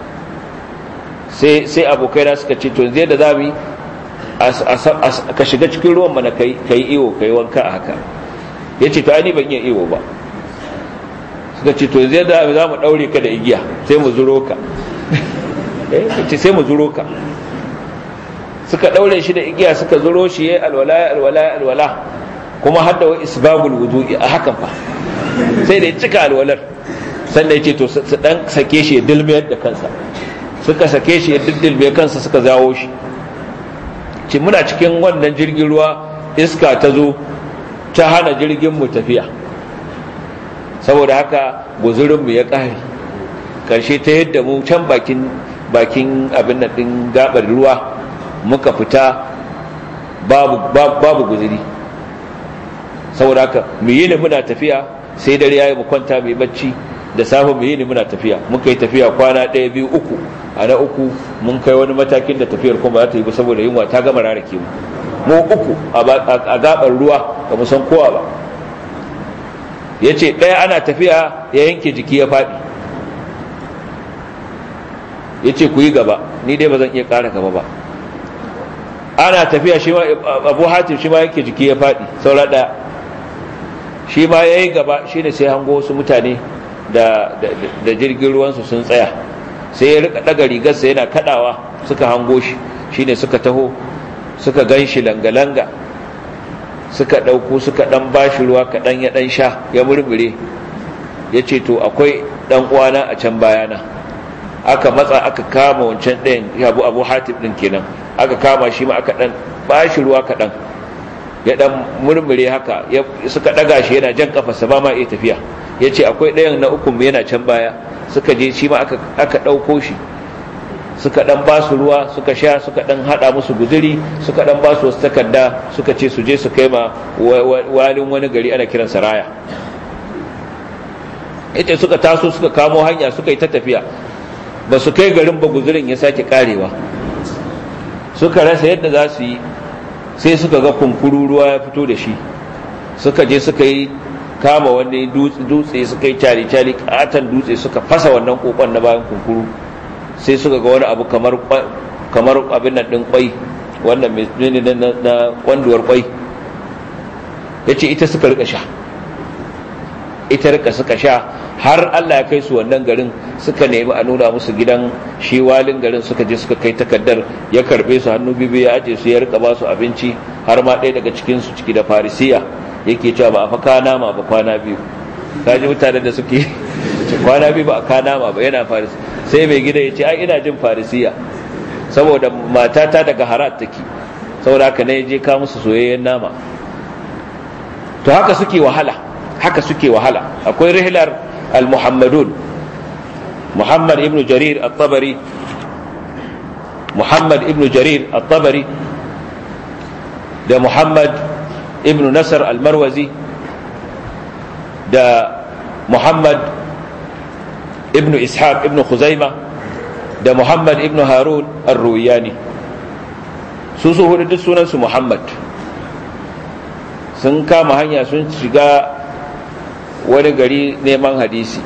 Speaker 2: sai sai abokaina suka ce to zai da zabi ka shiga cikin ruwan mana kai kai iyo kai wanka a haka yace to ani ban iya iyo ba suka ce to zai da za mu daure ka da igiya sai mu zuro ka eh ce sai mu zuro ka suka daure shi da igiya suka zuro shi yayi alwala alwala alwala kuma hadda wa isbabul wudu'i a hakan fa sai da ya cika alwalar sannan ya ce to su dan sake shi ya dilmiyar da kansa suka sake shi ya diddilme kansa suka zawo shi ce muna cikin wannan jirgin ruwa iska ta zo ta hana jirgin mu tafiya saboda haka guzurin mu ya ƙare ƙarshe ta yadda mu can bakin bakin abin nan din gabar ruwa muka fita babu babu guzuri saboda haka mu yi ne muna tafiya sai dare yayi mu kwanta mu bacci da safe mu yi ne muna tafiya muka yi tafiya kwana ɗaya biyu uku a na uku mun kai wani matakin da tafiyar kuma za ta yi ba saboda yunwa ta gama rarake mu mu uku a gabar ruwa ba mu san kowa ba ya ce ɗaya ana tafiya ya yanke jiki ya faɗi ya ce ku yi gaba ni dai ba zan iya ƙara gaba ba ana tafiya shi ma abu hatim shi ma yanke jiki ya faɗi saura ɗaya shi ma ya yi gaba shi ne sai hango wasu mutane da jirgin ruwansu sun tsaya sai ya rika daga rigarsa yana kadawa suka hango shi shine suka taho suka gan shi langa-langa suka ɗauko suka ɗan bashi ruwa kaɗan ya ɗan sha ya murmure ya ce to akwai ɗan uwana a can bayana aka matsa aka kama wancan ɗayan abu abu hatib ɗin kenan aka kama shi ma aka ɗan bashi ruwa kaɗan ya ɗan murmure haka suka ɗaga shi yana jan kafarsa ba ma iya tafiya ya ce akwai ɗayan na ukun yana can baya suka je shi ma aka ɗauko shi suka ɗan ba su ruwa suka sha suka ɗan haɗa musu guduri suka ɗan ba su wasu takarda suka ce su je su kai ma walin wani gari ana kiran saraya ita suka taso suka kamo hanya suka yi ta tafiya ba su kai garin ba guzurin ya sake karewa suka rasa yadda za su yi sai suka ga kunkuru ruwa ya fito da shi suka je suka yi kama wani dutse suka yi cari-cari katon dutse suka fasa wannan kokon na bayan kunkuru sai suka ga wani abu kamar abin nan ɗin kwai wannan mai na kwanduwar kwai ya ce ita suka rika sha ita rika suka sha har Allah ya kai su wannan garin suka nemi a nuna musu gidan shi walin garin suka je suka kai takardar ya karbe su hannu bibi ya aje su ya rika ba su abinci har ma ɗaya daga cikin su ciki da farisiya yake cewa ba a fa kana ma ba kwana biyu kaji mutanen da suke kwana biyu ba a kana ma ba yana faris sai mai gida ya ce ai ina jin farisiya saboda matata daga harat take saboda haka ne je ka musu soyayyen nama to haka suke wahala haka suke wahala akwai rihlar al-muhammadun muhammad ibn jarir at-tabari muhammad ibn jarir at-tabari da muhammad ibn nasar al-marwazi da muhammad ibn ishaq ibn khuzaima da muhammad ibn harun ar-ruwiyani su su hudu duk sunansu muhammad sun kama hanya sun shiga wani gari neman hadisi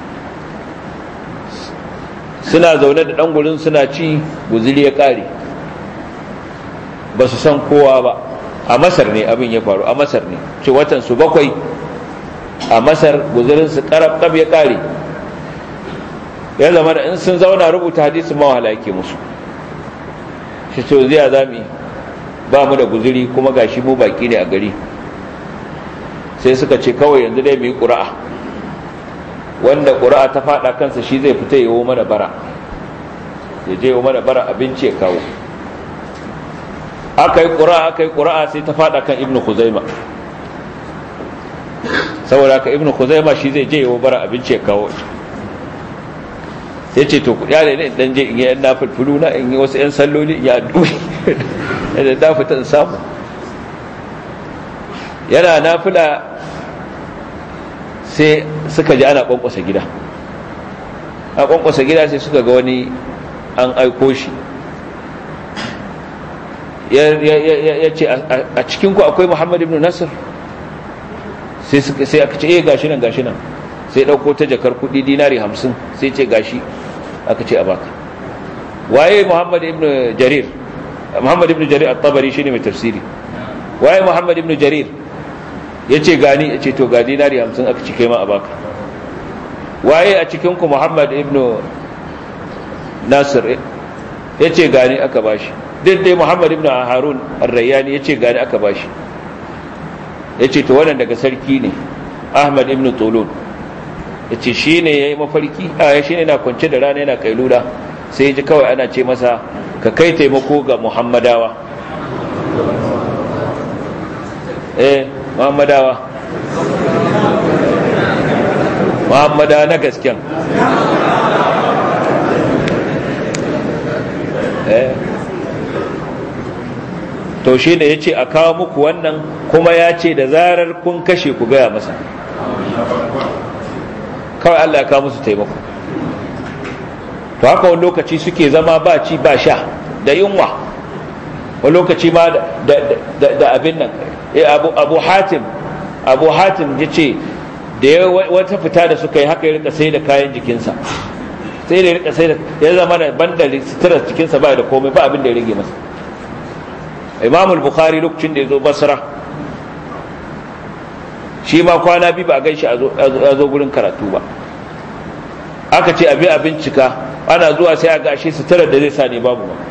Speaker 2: suna zaune da gurin suna ci guzili ya ƙare ba su san kowa ba a masar ne abin ya faru a masar ne ce watan su bakwai a masar guzirinsu karab ya ƙare ya zama da in sun zauna rubuta hadisi mawahala yake musu shi ce zai zami ba mu da guziri kuma gashi mu baki ne a gari sai suka ce kawai yanzu dai mu yi ƙura'a wanda ƙura'a ta faɗa kansa shi zai fita yawo mana bara ya je yawo mana bara abinci ya kawo aka yi ƙura'a aka yi ƙura'a sai ta faɗa kan ibnu khuzaima saboda haka ibnu khuzaima shi zai je yawo bara abinci ya kawo sai ce to kuɗi ne dan je in yi yan nafilfilu na in yi wasu yan salloli in yi addu'i da na fita in samu yana nafila sai suka ji ana kwankwasa gida a kwankwasa gida sai suka ga wani an aiko shi ya ce a cikinku akwai muhammad ibn nasir sai aka ce eh gashi nan gashi nan sai ɗauko ta jakar kuɗi dinari hamsin sai ce gashi aka ce a baka waye muhammad ibn jarir muhammad ibn jarir at-tabari shine mai tafsiri waye muhammad ibn jarir yace gani yace to ga dinari 50 aka cike ma a baka waye a cikin ku muhammad ibn nasir yace gani aka bashi duk dai muhammad ibn harun ar-rayyani yace gani aka bashi yace to wannan daga sarki ne ahmad ibn tulun yace shine yayi mafarki a shine yana kwance da rana yana kailula sai ji kawai ana ce masa ka kai taimako ga muhammadawa eh muhammadawa muhammadawa na gasken eh to shi ne ya ce a kawo muku wannan kuma ya ce da zarar kun kashe ku gaya masa kawai allah ya kawo musu taimako to haka wani lokaci suke zama ba ci ba sha da yunwa wani lokaci ma da abin nan abu hatim abu hatim ya ce da ya wata fita da suka yi haka ya rika sai da kayan jikinsa sai da ya rika sai da ya zama da banda sutura jikinsa ba da komai ba abin da ya rage masa imamul bukhari lokacin da ya zo basra shi ma kwana biyu ba a gan shi a zo gurin karatu ba aka ce abi a bincika ana zuwa sai a ga shi suturar da zai sa ne babu ba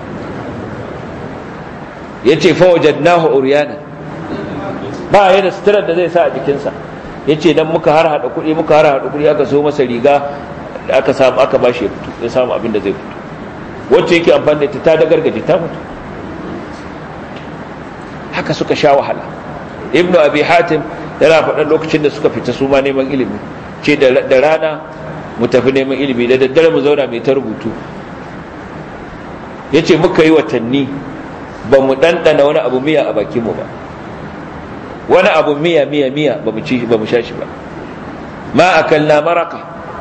Speaker 2: ya ce fawajen nahu uriyana ba ya da suturar da zai sa a jikinsa ya ce don muka har haɗa kuɗi muka har haɗa kuɗi aka so masa riga da aka samu aka ba shi ya fito ya samu abin da zai fito wacce yake amfani da ita ta da gargaje ta mutu haka suka sha wahala ibnu abi hatim yana faɗan lokacin da suka fita su ma neman ilimi ce da rana mu tafi neman ilimi da daddare mu zauna mai ta rubutu ya ce muka yi watanni ba mu ɗanɗana wani abu miya a bakinmu ba wani abu miya miya miya ba mu ci ba mu sha shi ba ma a kalla maraka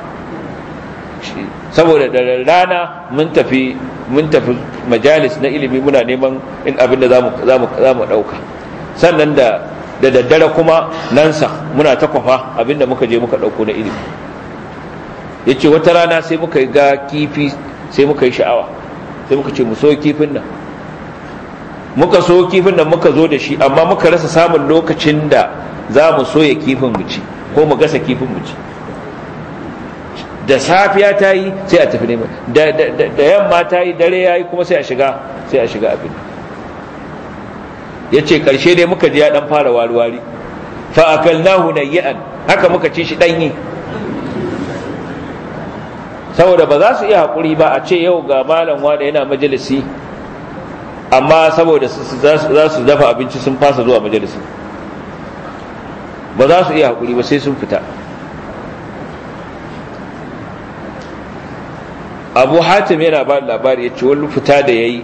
Speaker 2: saboda da rana mun tafi mun tafi majalis na ilimi muna neman in abin da za mu ɗauka sannan da da daddare kuma nan sa muna ta kwafa abin da muka je muka ɗauko na ilimi ya ce wata rana sai muka yi ga kifi sai muka yi sha'awa sai muka ce mu so kifin nan muka so kifin nan muka zo da shi amma muka rasa samun lokacin da za mu soya kifin mu ci ko mu gasa kifin mu ci da safiya ta yi sai a tafi neman da yamma ta yi dare ya yi kuma sai a shiga sai a shiga abin ya ce ƙarshe dai muka ji ya ɗan fara wari-wari fa'akalnahu nayyi'an haka muka ci shi ɗanyi saboda ba za su iya haƙuri ba a ce yau ga malam wanda yana majalisi amma saboda za su dafa abinci sun fasa zuwa majalisi ba za su iya haƙuri ba sai sun fita abu hatim yana ba labari ya ce wani fita da ya yi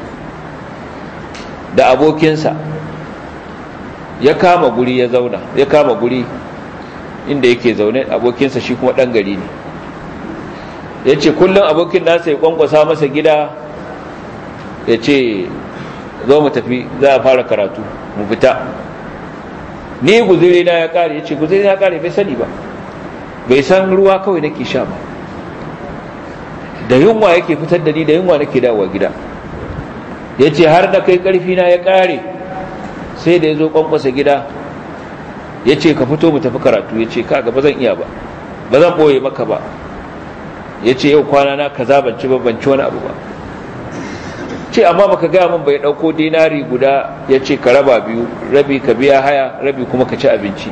Speaker 2: da abokinsa ya kama guri ya zauna ya kama guri inda yake zaune abokinsa shi kuma ɗan gari ne ya ce kullum abokin nasa ya kwankwasa masa gida ya ce zo mu tafi za a fara karatu mu fita ni guzuri na ya kare ya ce guzuri na ya kare bai sani ba bai san ruwa kawai nake sha ba da yunwa yake fitar da ni da yunwa nake dawowa gida ya ce har da kai karfi na ya kare sai da ya zo kwankwasa gida ya ce ka fito mu tafi karatu ya ce kaga ba zan iya ba ba zan ɓoye maka ba ya ce yau kwana na kaza ban ci ban ci wani abu ba ce amma baka gaya min bai ɗauko dinari guda ya ce ka raba biyu rabi ka biya haya rabi kuma ka ci abinci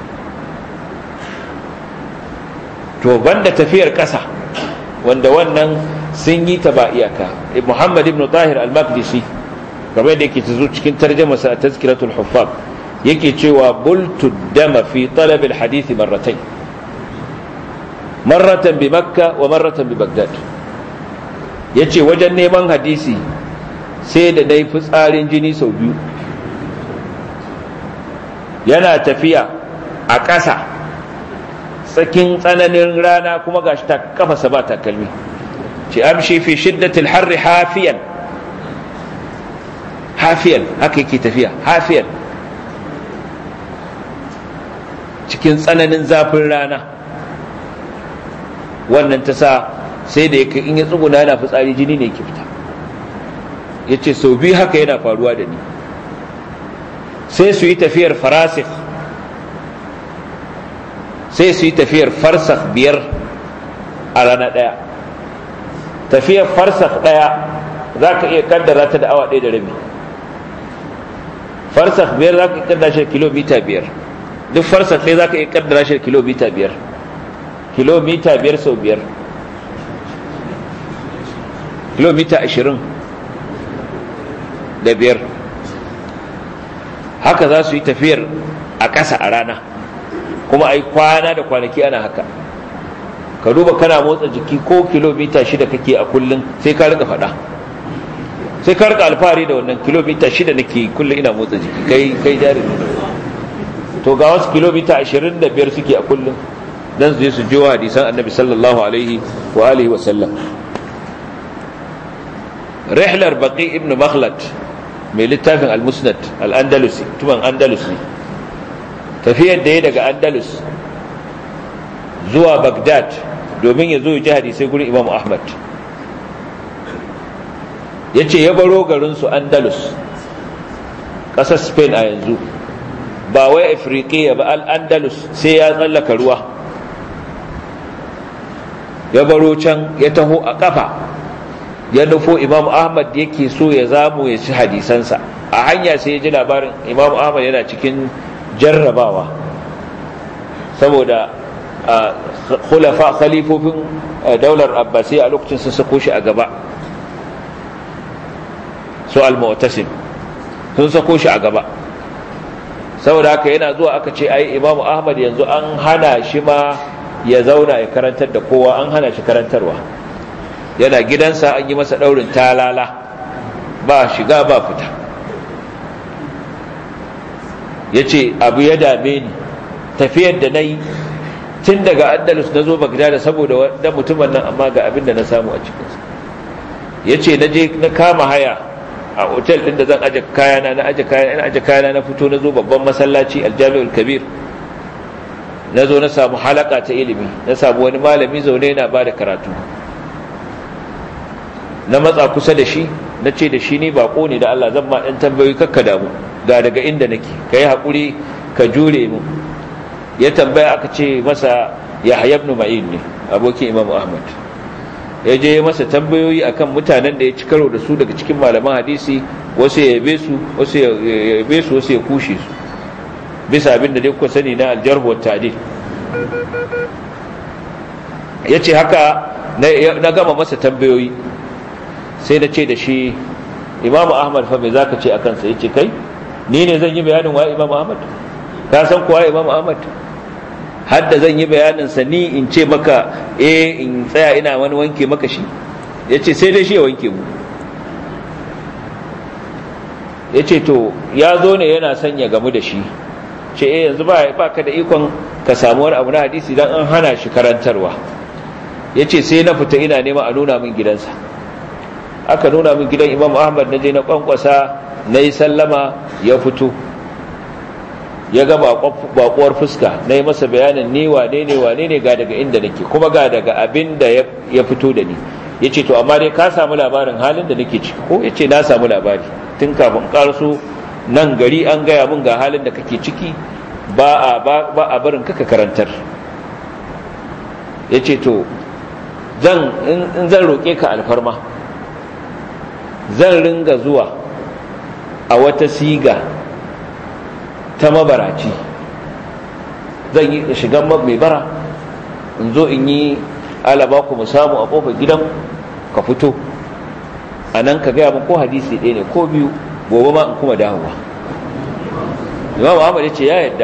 Speaker 2: to banda tafiyar ƙasa wanda wannan sun yi ta ba iyaka muhammad ibn tahir al-maqdisi kamar da yake ta zo cikin tarjamasa a tazkiratul huffaz yake cewa bultu dama fi talab al-hadith marratayn marratan bi makka wa marratan bi bagdad yace wajen neman hadisi sai da dai fitsarin jini sau biyu yana tafiya a ƙasa tsakin tsananin rana kuma gashi ta kafasa ba takalmi ce amshi fi shiddatil harri hafiyan hafiyan haka yake tafiya hafiyan cikin tsananin zafin rana wannan ta sa sai da yake in ya tsuguna yana fitsari jini ne ke fita ya ce sau biyu haka yana faruwa da ni sai su yi tafiyar farasik sai su yi tafiyar farsak biyar a rana ɗaya tafiyar farsak ɗaya za ka iya kaddara ta da awa ɗaya da rabi farsak biyar za ka iya kaddara shi kilomita biyar duk farsak ɗaya za ka iya kaddara shi kilomita biyar kilomita biyar sau biyar kilomita ashirin da biyar haka za su yi tafiyar a ƙasa a rana kuma a yi kwana da kwanaki ana haka ka duba kana motsa jiki ko kilomita shida kake a kullum sai ka rika faɗa sai ka rika alfahari da wannan kilomita shida nake kullum ina motsa jiki kai kai jari to ga wasu kilomita ashirin da biyar suke a kullum dan su je su jiwa hadisan annabi sallallahu alaihi wa alihi wa sallam rihlar baqi ibn makhlad mai littafin al-musnad al-andalusi tuban andalus ne tafiyar da ya daga andalus zuwa bagdad domin ya zo ji hadisai gurin imam ahmad ya ce ya baro garinsu andalus ƙasar spain a yanzu ba wai afirkiya ba al-andalus sai ya tsallaka ruwa ya baro can ya taho a ƙafa ya nufo imam ahmad yake so ya zamu ya ci hadisansa a hanya sai ya ji labarin imam ahmad yana cikin jarrabawa saboda khulafa khalifofin daular abbasi a lokacin sun sako shi a gaba su al-mu'tasim sun sako shi a gaba saboda haka yana zuwa aka ce ai imam ahmad yanzu an hana shi ma ya zauna ya karantar da kowa an hana shi karantarwa yana gidansa an yi masa daurin talala ba shiga ba fita ya ce abu ya dame ni tafiyar da na yi tun daga andalus na zo bagdada saboda wadda mutumin nan amma ga abin da na samu a cikinsa ya ce na je na kama haya a otel ɗin da zan aje kayana na aje kayana na aje kayana na fito na zo babban masallaci aljami'ul kabir na zo na samu halaka ta ilimi na samu wani malami zaune yana ba da karatu na matsa kusa da shi na ce da shi ni bako ne da Allah zan ma ɗan tambayoyi kakka damu ga daga inda nake ka yi haƙuri ka jure mu ya tambaya aka ce masa ya ibn ma'in ne abokin imam ahmad ya je masa tambayoyi akan mutanen da ya ci karo da su daga cikin malaman hadisi wasu ya yabe su wasu ya yabe su wasu ya kushe su bisa abin da dai kuka sani na aljarhu wa ta'dil yace haka na gama masa tambayoyi sai na ce da shi imam ahmad fa me zaka ce akan sa yace kai ni ne zan yi bayanin wa imam ahmad ka san kuwa imam ahmad hadda zan yi bayanin sa ni in ce maka eh in tsaya ina wani wanke maka shi yace sai dai shi ya wanke mu yace to ya zo ne yana son ya gamu da shi ce eh yanzu ba ba ka da ikon ka samu wani abu na hadisi dan an hana shi karantarwa yace sai na fita ina nema a nuna min gidansa aka nuna min gidan imam ahmad na je na kwankwasa na yi sallama ya fito ya ga bakuwar fuska na yi masa bayanin ni wane ne wane ne ga daga inda nake kuma ga daga abin da ya fito da ni ya ce to amma dai ka samu labarin halin da nake ciki ko ya ce na samu labari tun kafin karso nan gari an gaya mun ga halin da kake ciki ba a barin kaka karantar ya ce to zan in zan roƙe ka alfarma zan ringa zuwa a wata siga ta mabaraci zan yi shigan mai bara in zo in yi alaba ku mu samu a kofar gidan ka fito a nan ka gaya min ko hadisi ɗaya ne ko biyu gobe ma in kuma dawowa imam Ahmad ya ce ya yadda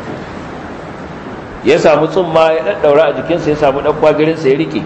Speaker 2: ya samu tsumma ya ɗaɗɗaura a jikinsa ya samu ɗan kwagirinsa ya rike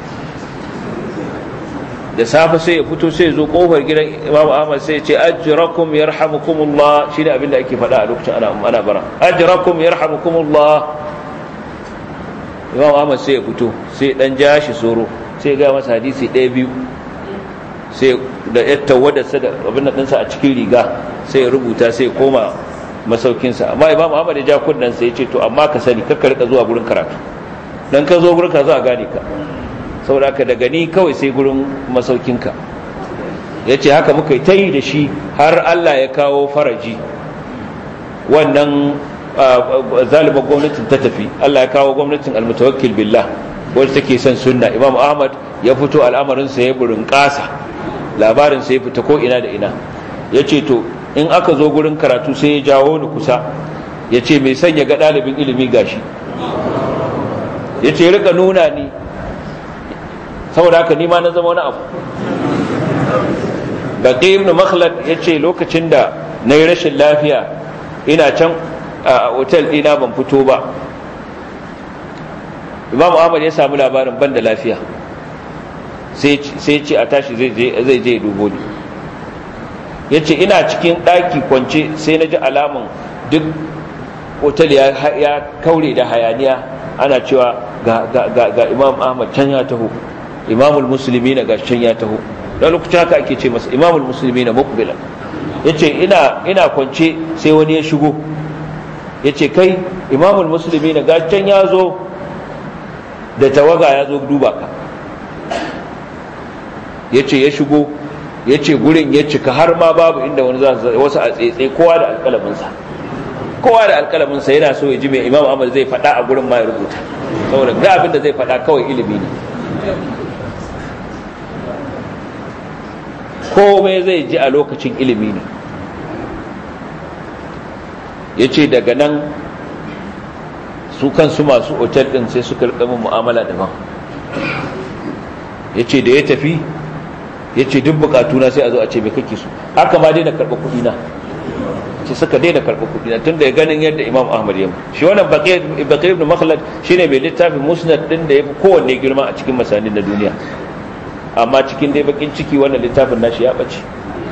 Speaker 2: da safe sai ya fito sai ya zo kofar gidan Imam Ahmad sai ya ce ajrakum yarhamukumullah shine abin da ake faɗa a lokacin ana ana bara ajrakum yarhamukumullah Imam Ahmad sai ya fito sai dan ja shi soro sai ga masa hadisi ɗaya biyu sai da yatta wadarsa da abin nan a cikin riga sai ya rubuta sai ya koma masaukinsa amma imam ahmad ya ja kunnan sai ya ce to amma ka sani kakka rika zuwa gurin karatu dan ka zo gurin ka za a gane ka saboda haka daga ni kawai sai gurin masaukinka ya ce haka muka yi ta yi da shi har Allah ya kawo faraji wannan zalimar gwamnatin ta tafi Allah ya kawo gwamnatin almutawakkil billah wadda take son sunna imam ahmad ya fito al'amarinsa ya burin ƙasa labarinsa ya fita ko ina da ina ya ce to in aka zo gurin karatu sai ya jawo ni kusa ya ce mai sanya ga ɗalibin ilimi gashi ya ce rika nuna ni saboda haka nima na zama wani abu baƙi ibn makhlad ya ce lokacin da na yi rashin lafiya ina can a otel ɗina ban fito ba imam ahmad ya samu labarin ban da lafiya sai ce a tashi zai je dubo ni ya ce ina cikin ɗaki kwance sai na ji alamun duk otel ya kaure da hayaniya ana cewa ga imam ahmad can ya taho imamul musulmi na ga can ya taho da lokacin haka ake ce masa imamul musulmi na mukbilan ya ce ina kwance sai wani ya shigo ya ce kai imamul musulmi na ga can ya zo da tawaga ya zo duba ka ya ce ya shigo ya ce gurin ya cika har ma babu inda wani wasu a tsetse kowa da alkalaminsa kowa da alkalaminsa yana so ya ji mai imam amal zai faɗa a gurin ma ya rubuta saboda ga abin da zai faɗa kawai ilimi ne komai zai ji a lokacin ilimi ne ya ce daga nan su kansu masu otel ɗin sai suka rikamin mu'amala daban ya ce da ya tafi ya ce duk bukatuna sai a zo a ce mai kake su haka ma daina karɓa kuɗina ce suka daina karɓa kuɗina tun da ya ganin yadda imam ahmad ya shi wannan bakir ibn makhlad shine mai littafin musnad ɗin da ya fi kowanne girma a cikin masanin na duniya amma cikin dai bakin ciki wannan littafin nashi ya ɓace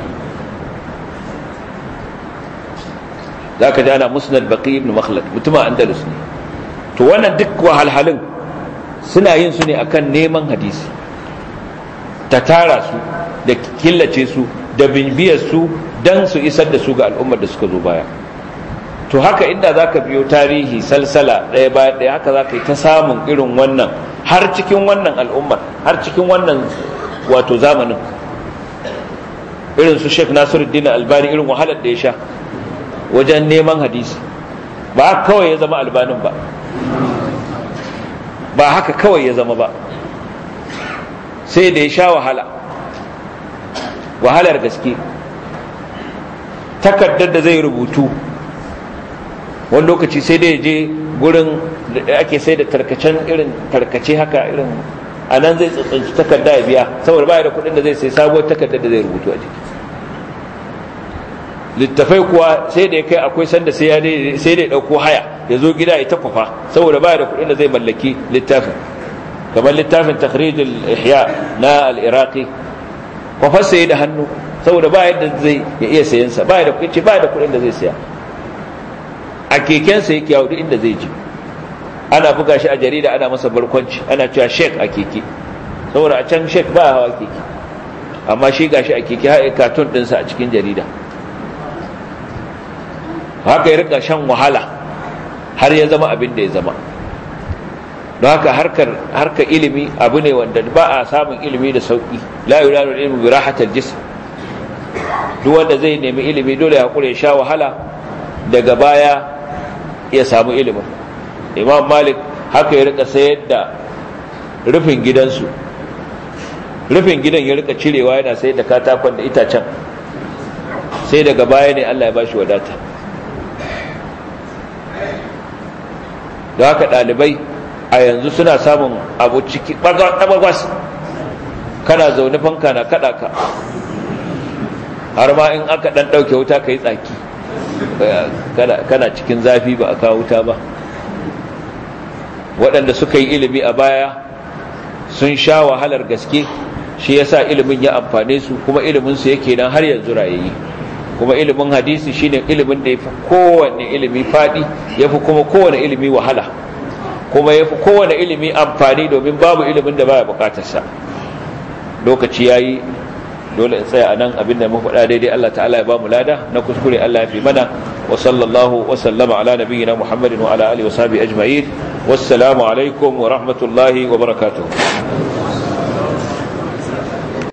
Speaker 2: za ka ji ana musnad baqi ibn makhlad mutuma andalus ne to wannan duk wahalhalun suna yin su ne akan neman hadisi ta tara su da killace su da bimbiyar su dan su isar da su ga al'ummar da suka zo baya to haka inda za ka biyo tarihi salsala ɗaya bayan ɗaya haka za ka yi ta samun irin wannan har cikin wannan al'ummar har cikin wannan wato zamanin irin su sheikh nasiruddin albani irin wahalar da ya sha wajen neman hadisi ba kawai ya zama albanin ba ba haka kawai ya zama ba sai da ya sha wahala wahalar gaske takardar da zai rubutu wani lokaci sai da ya je gurin da ake sai da tarkacen irin tarkace haka irin a nan zai tsantsanci takarda ya biya saboda baya da kudin da zai sai sabuwar takardar da zai rubutu a jiki littafai kuwa sai da ya kai akwai sanda sai sai da ya dauko haya ya zo gida ya takwafa saboda baya da kudin da zai mallaki littafin kamar littafin takhrijul ihya na al-iraqi kwafar sai da hannu saboda ba yadda zai ya iya sayan sa ba da kuɗi ba da kuɗin da zai saya a keken sa yake yawo duk inda zai je ana buga shi a jarida ana masa barkwanci ana cewa sheik a keke saboda a can sheik ba hawa keke amma shi gashi a keke har katun ɗinsa a cikin jarida haka ya rika shan wahala har ya zama abin da ya zama don haka harkar harkar ilimi abu ne wanda ba a samun ilimi da sauki la yulalu ilmu bi rahatil jism duk wanda zai nemi ilimi dole ya hakura ya sha wahala daga baya ya samu ilimin imam malik haka ya rika sayar da rufin gidansu rufin gidan ya rika cirewa yana sayar da katakon da itacen sai daga baya ne Allah ya bashi wadata da haka ɗalibai a yanzu suna samun abu ciki ɓagwas kana zaune fanka na kaɗa ka har ma in aka ɗan ɗauke wuta ka yi tsaki kana cikin zafi ba a kawo wuta ba waɗanda suka yi ilimi a baya sun sha wahalar gaske shi yasa ilimin ya amfane su kuma iliminsu yake nan har yanzu rayayi kuma ilimin hadisi shine ilimin da ya fi kowane ilimi faɗi ya fi kuma kowane ilimi wahala kuma ya fi kowane ilimi amfani domin babu ilimin da baya bukatarsa lokaci ya yi dole in tsaya anan abinda mu faɗa daidai Allah ta'ala ya ba mu lada na kuskure Allah ya fi mana wa sallallahu wa sallama ala nabiyyina Muhammadin wa ala alihi wa sahbihi ajma'in wassalamu alaikum wa rahmatullahi wa barakatuh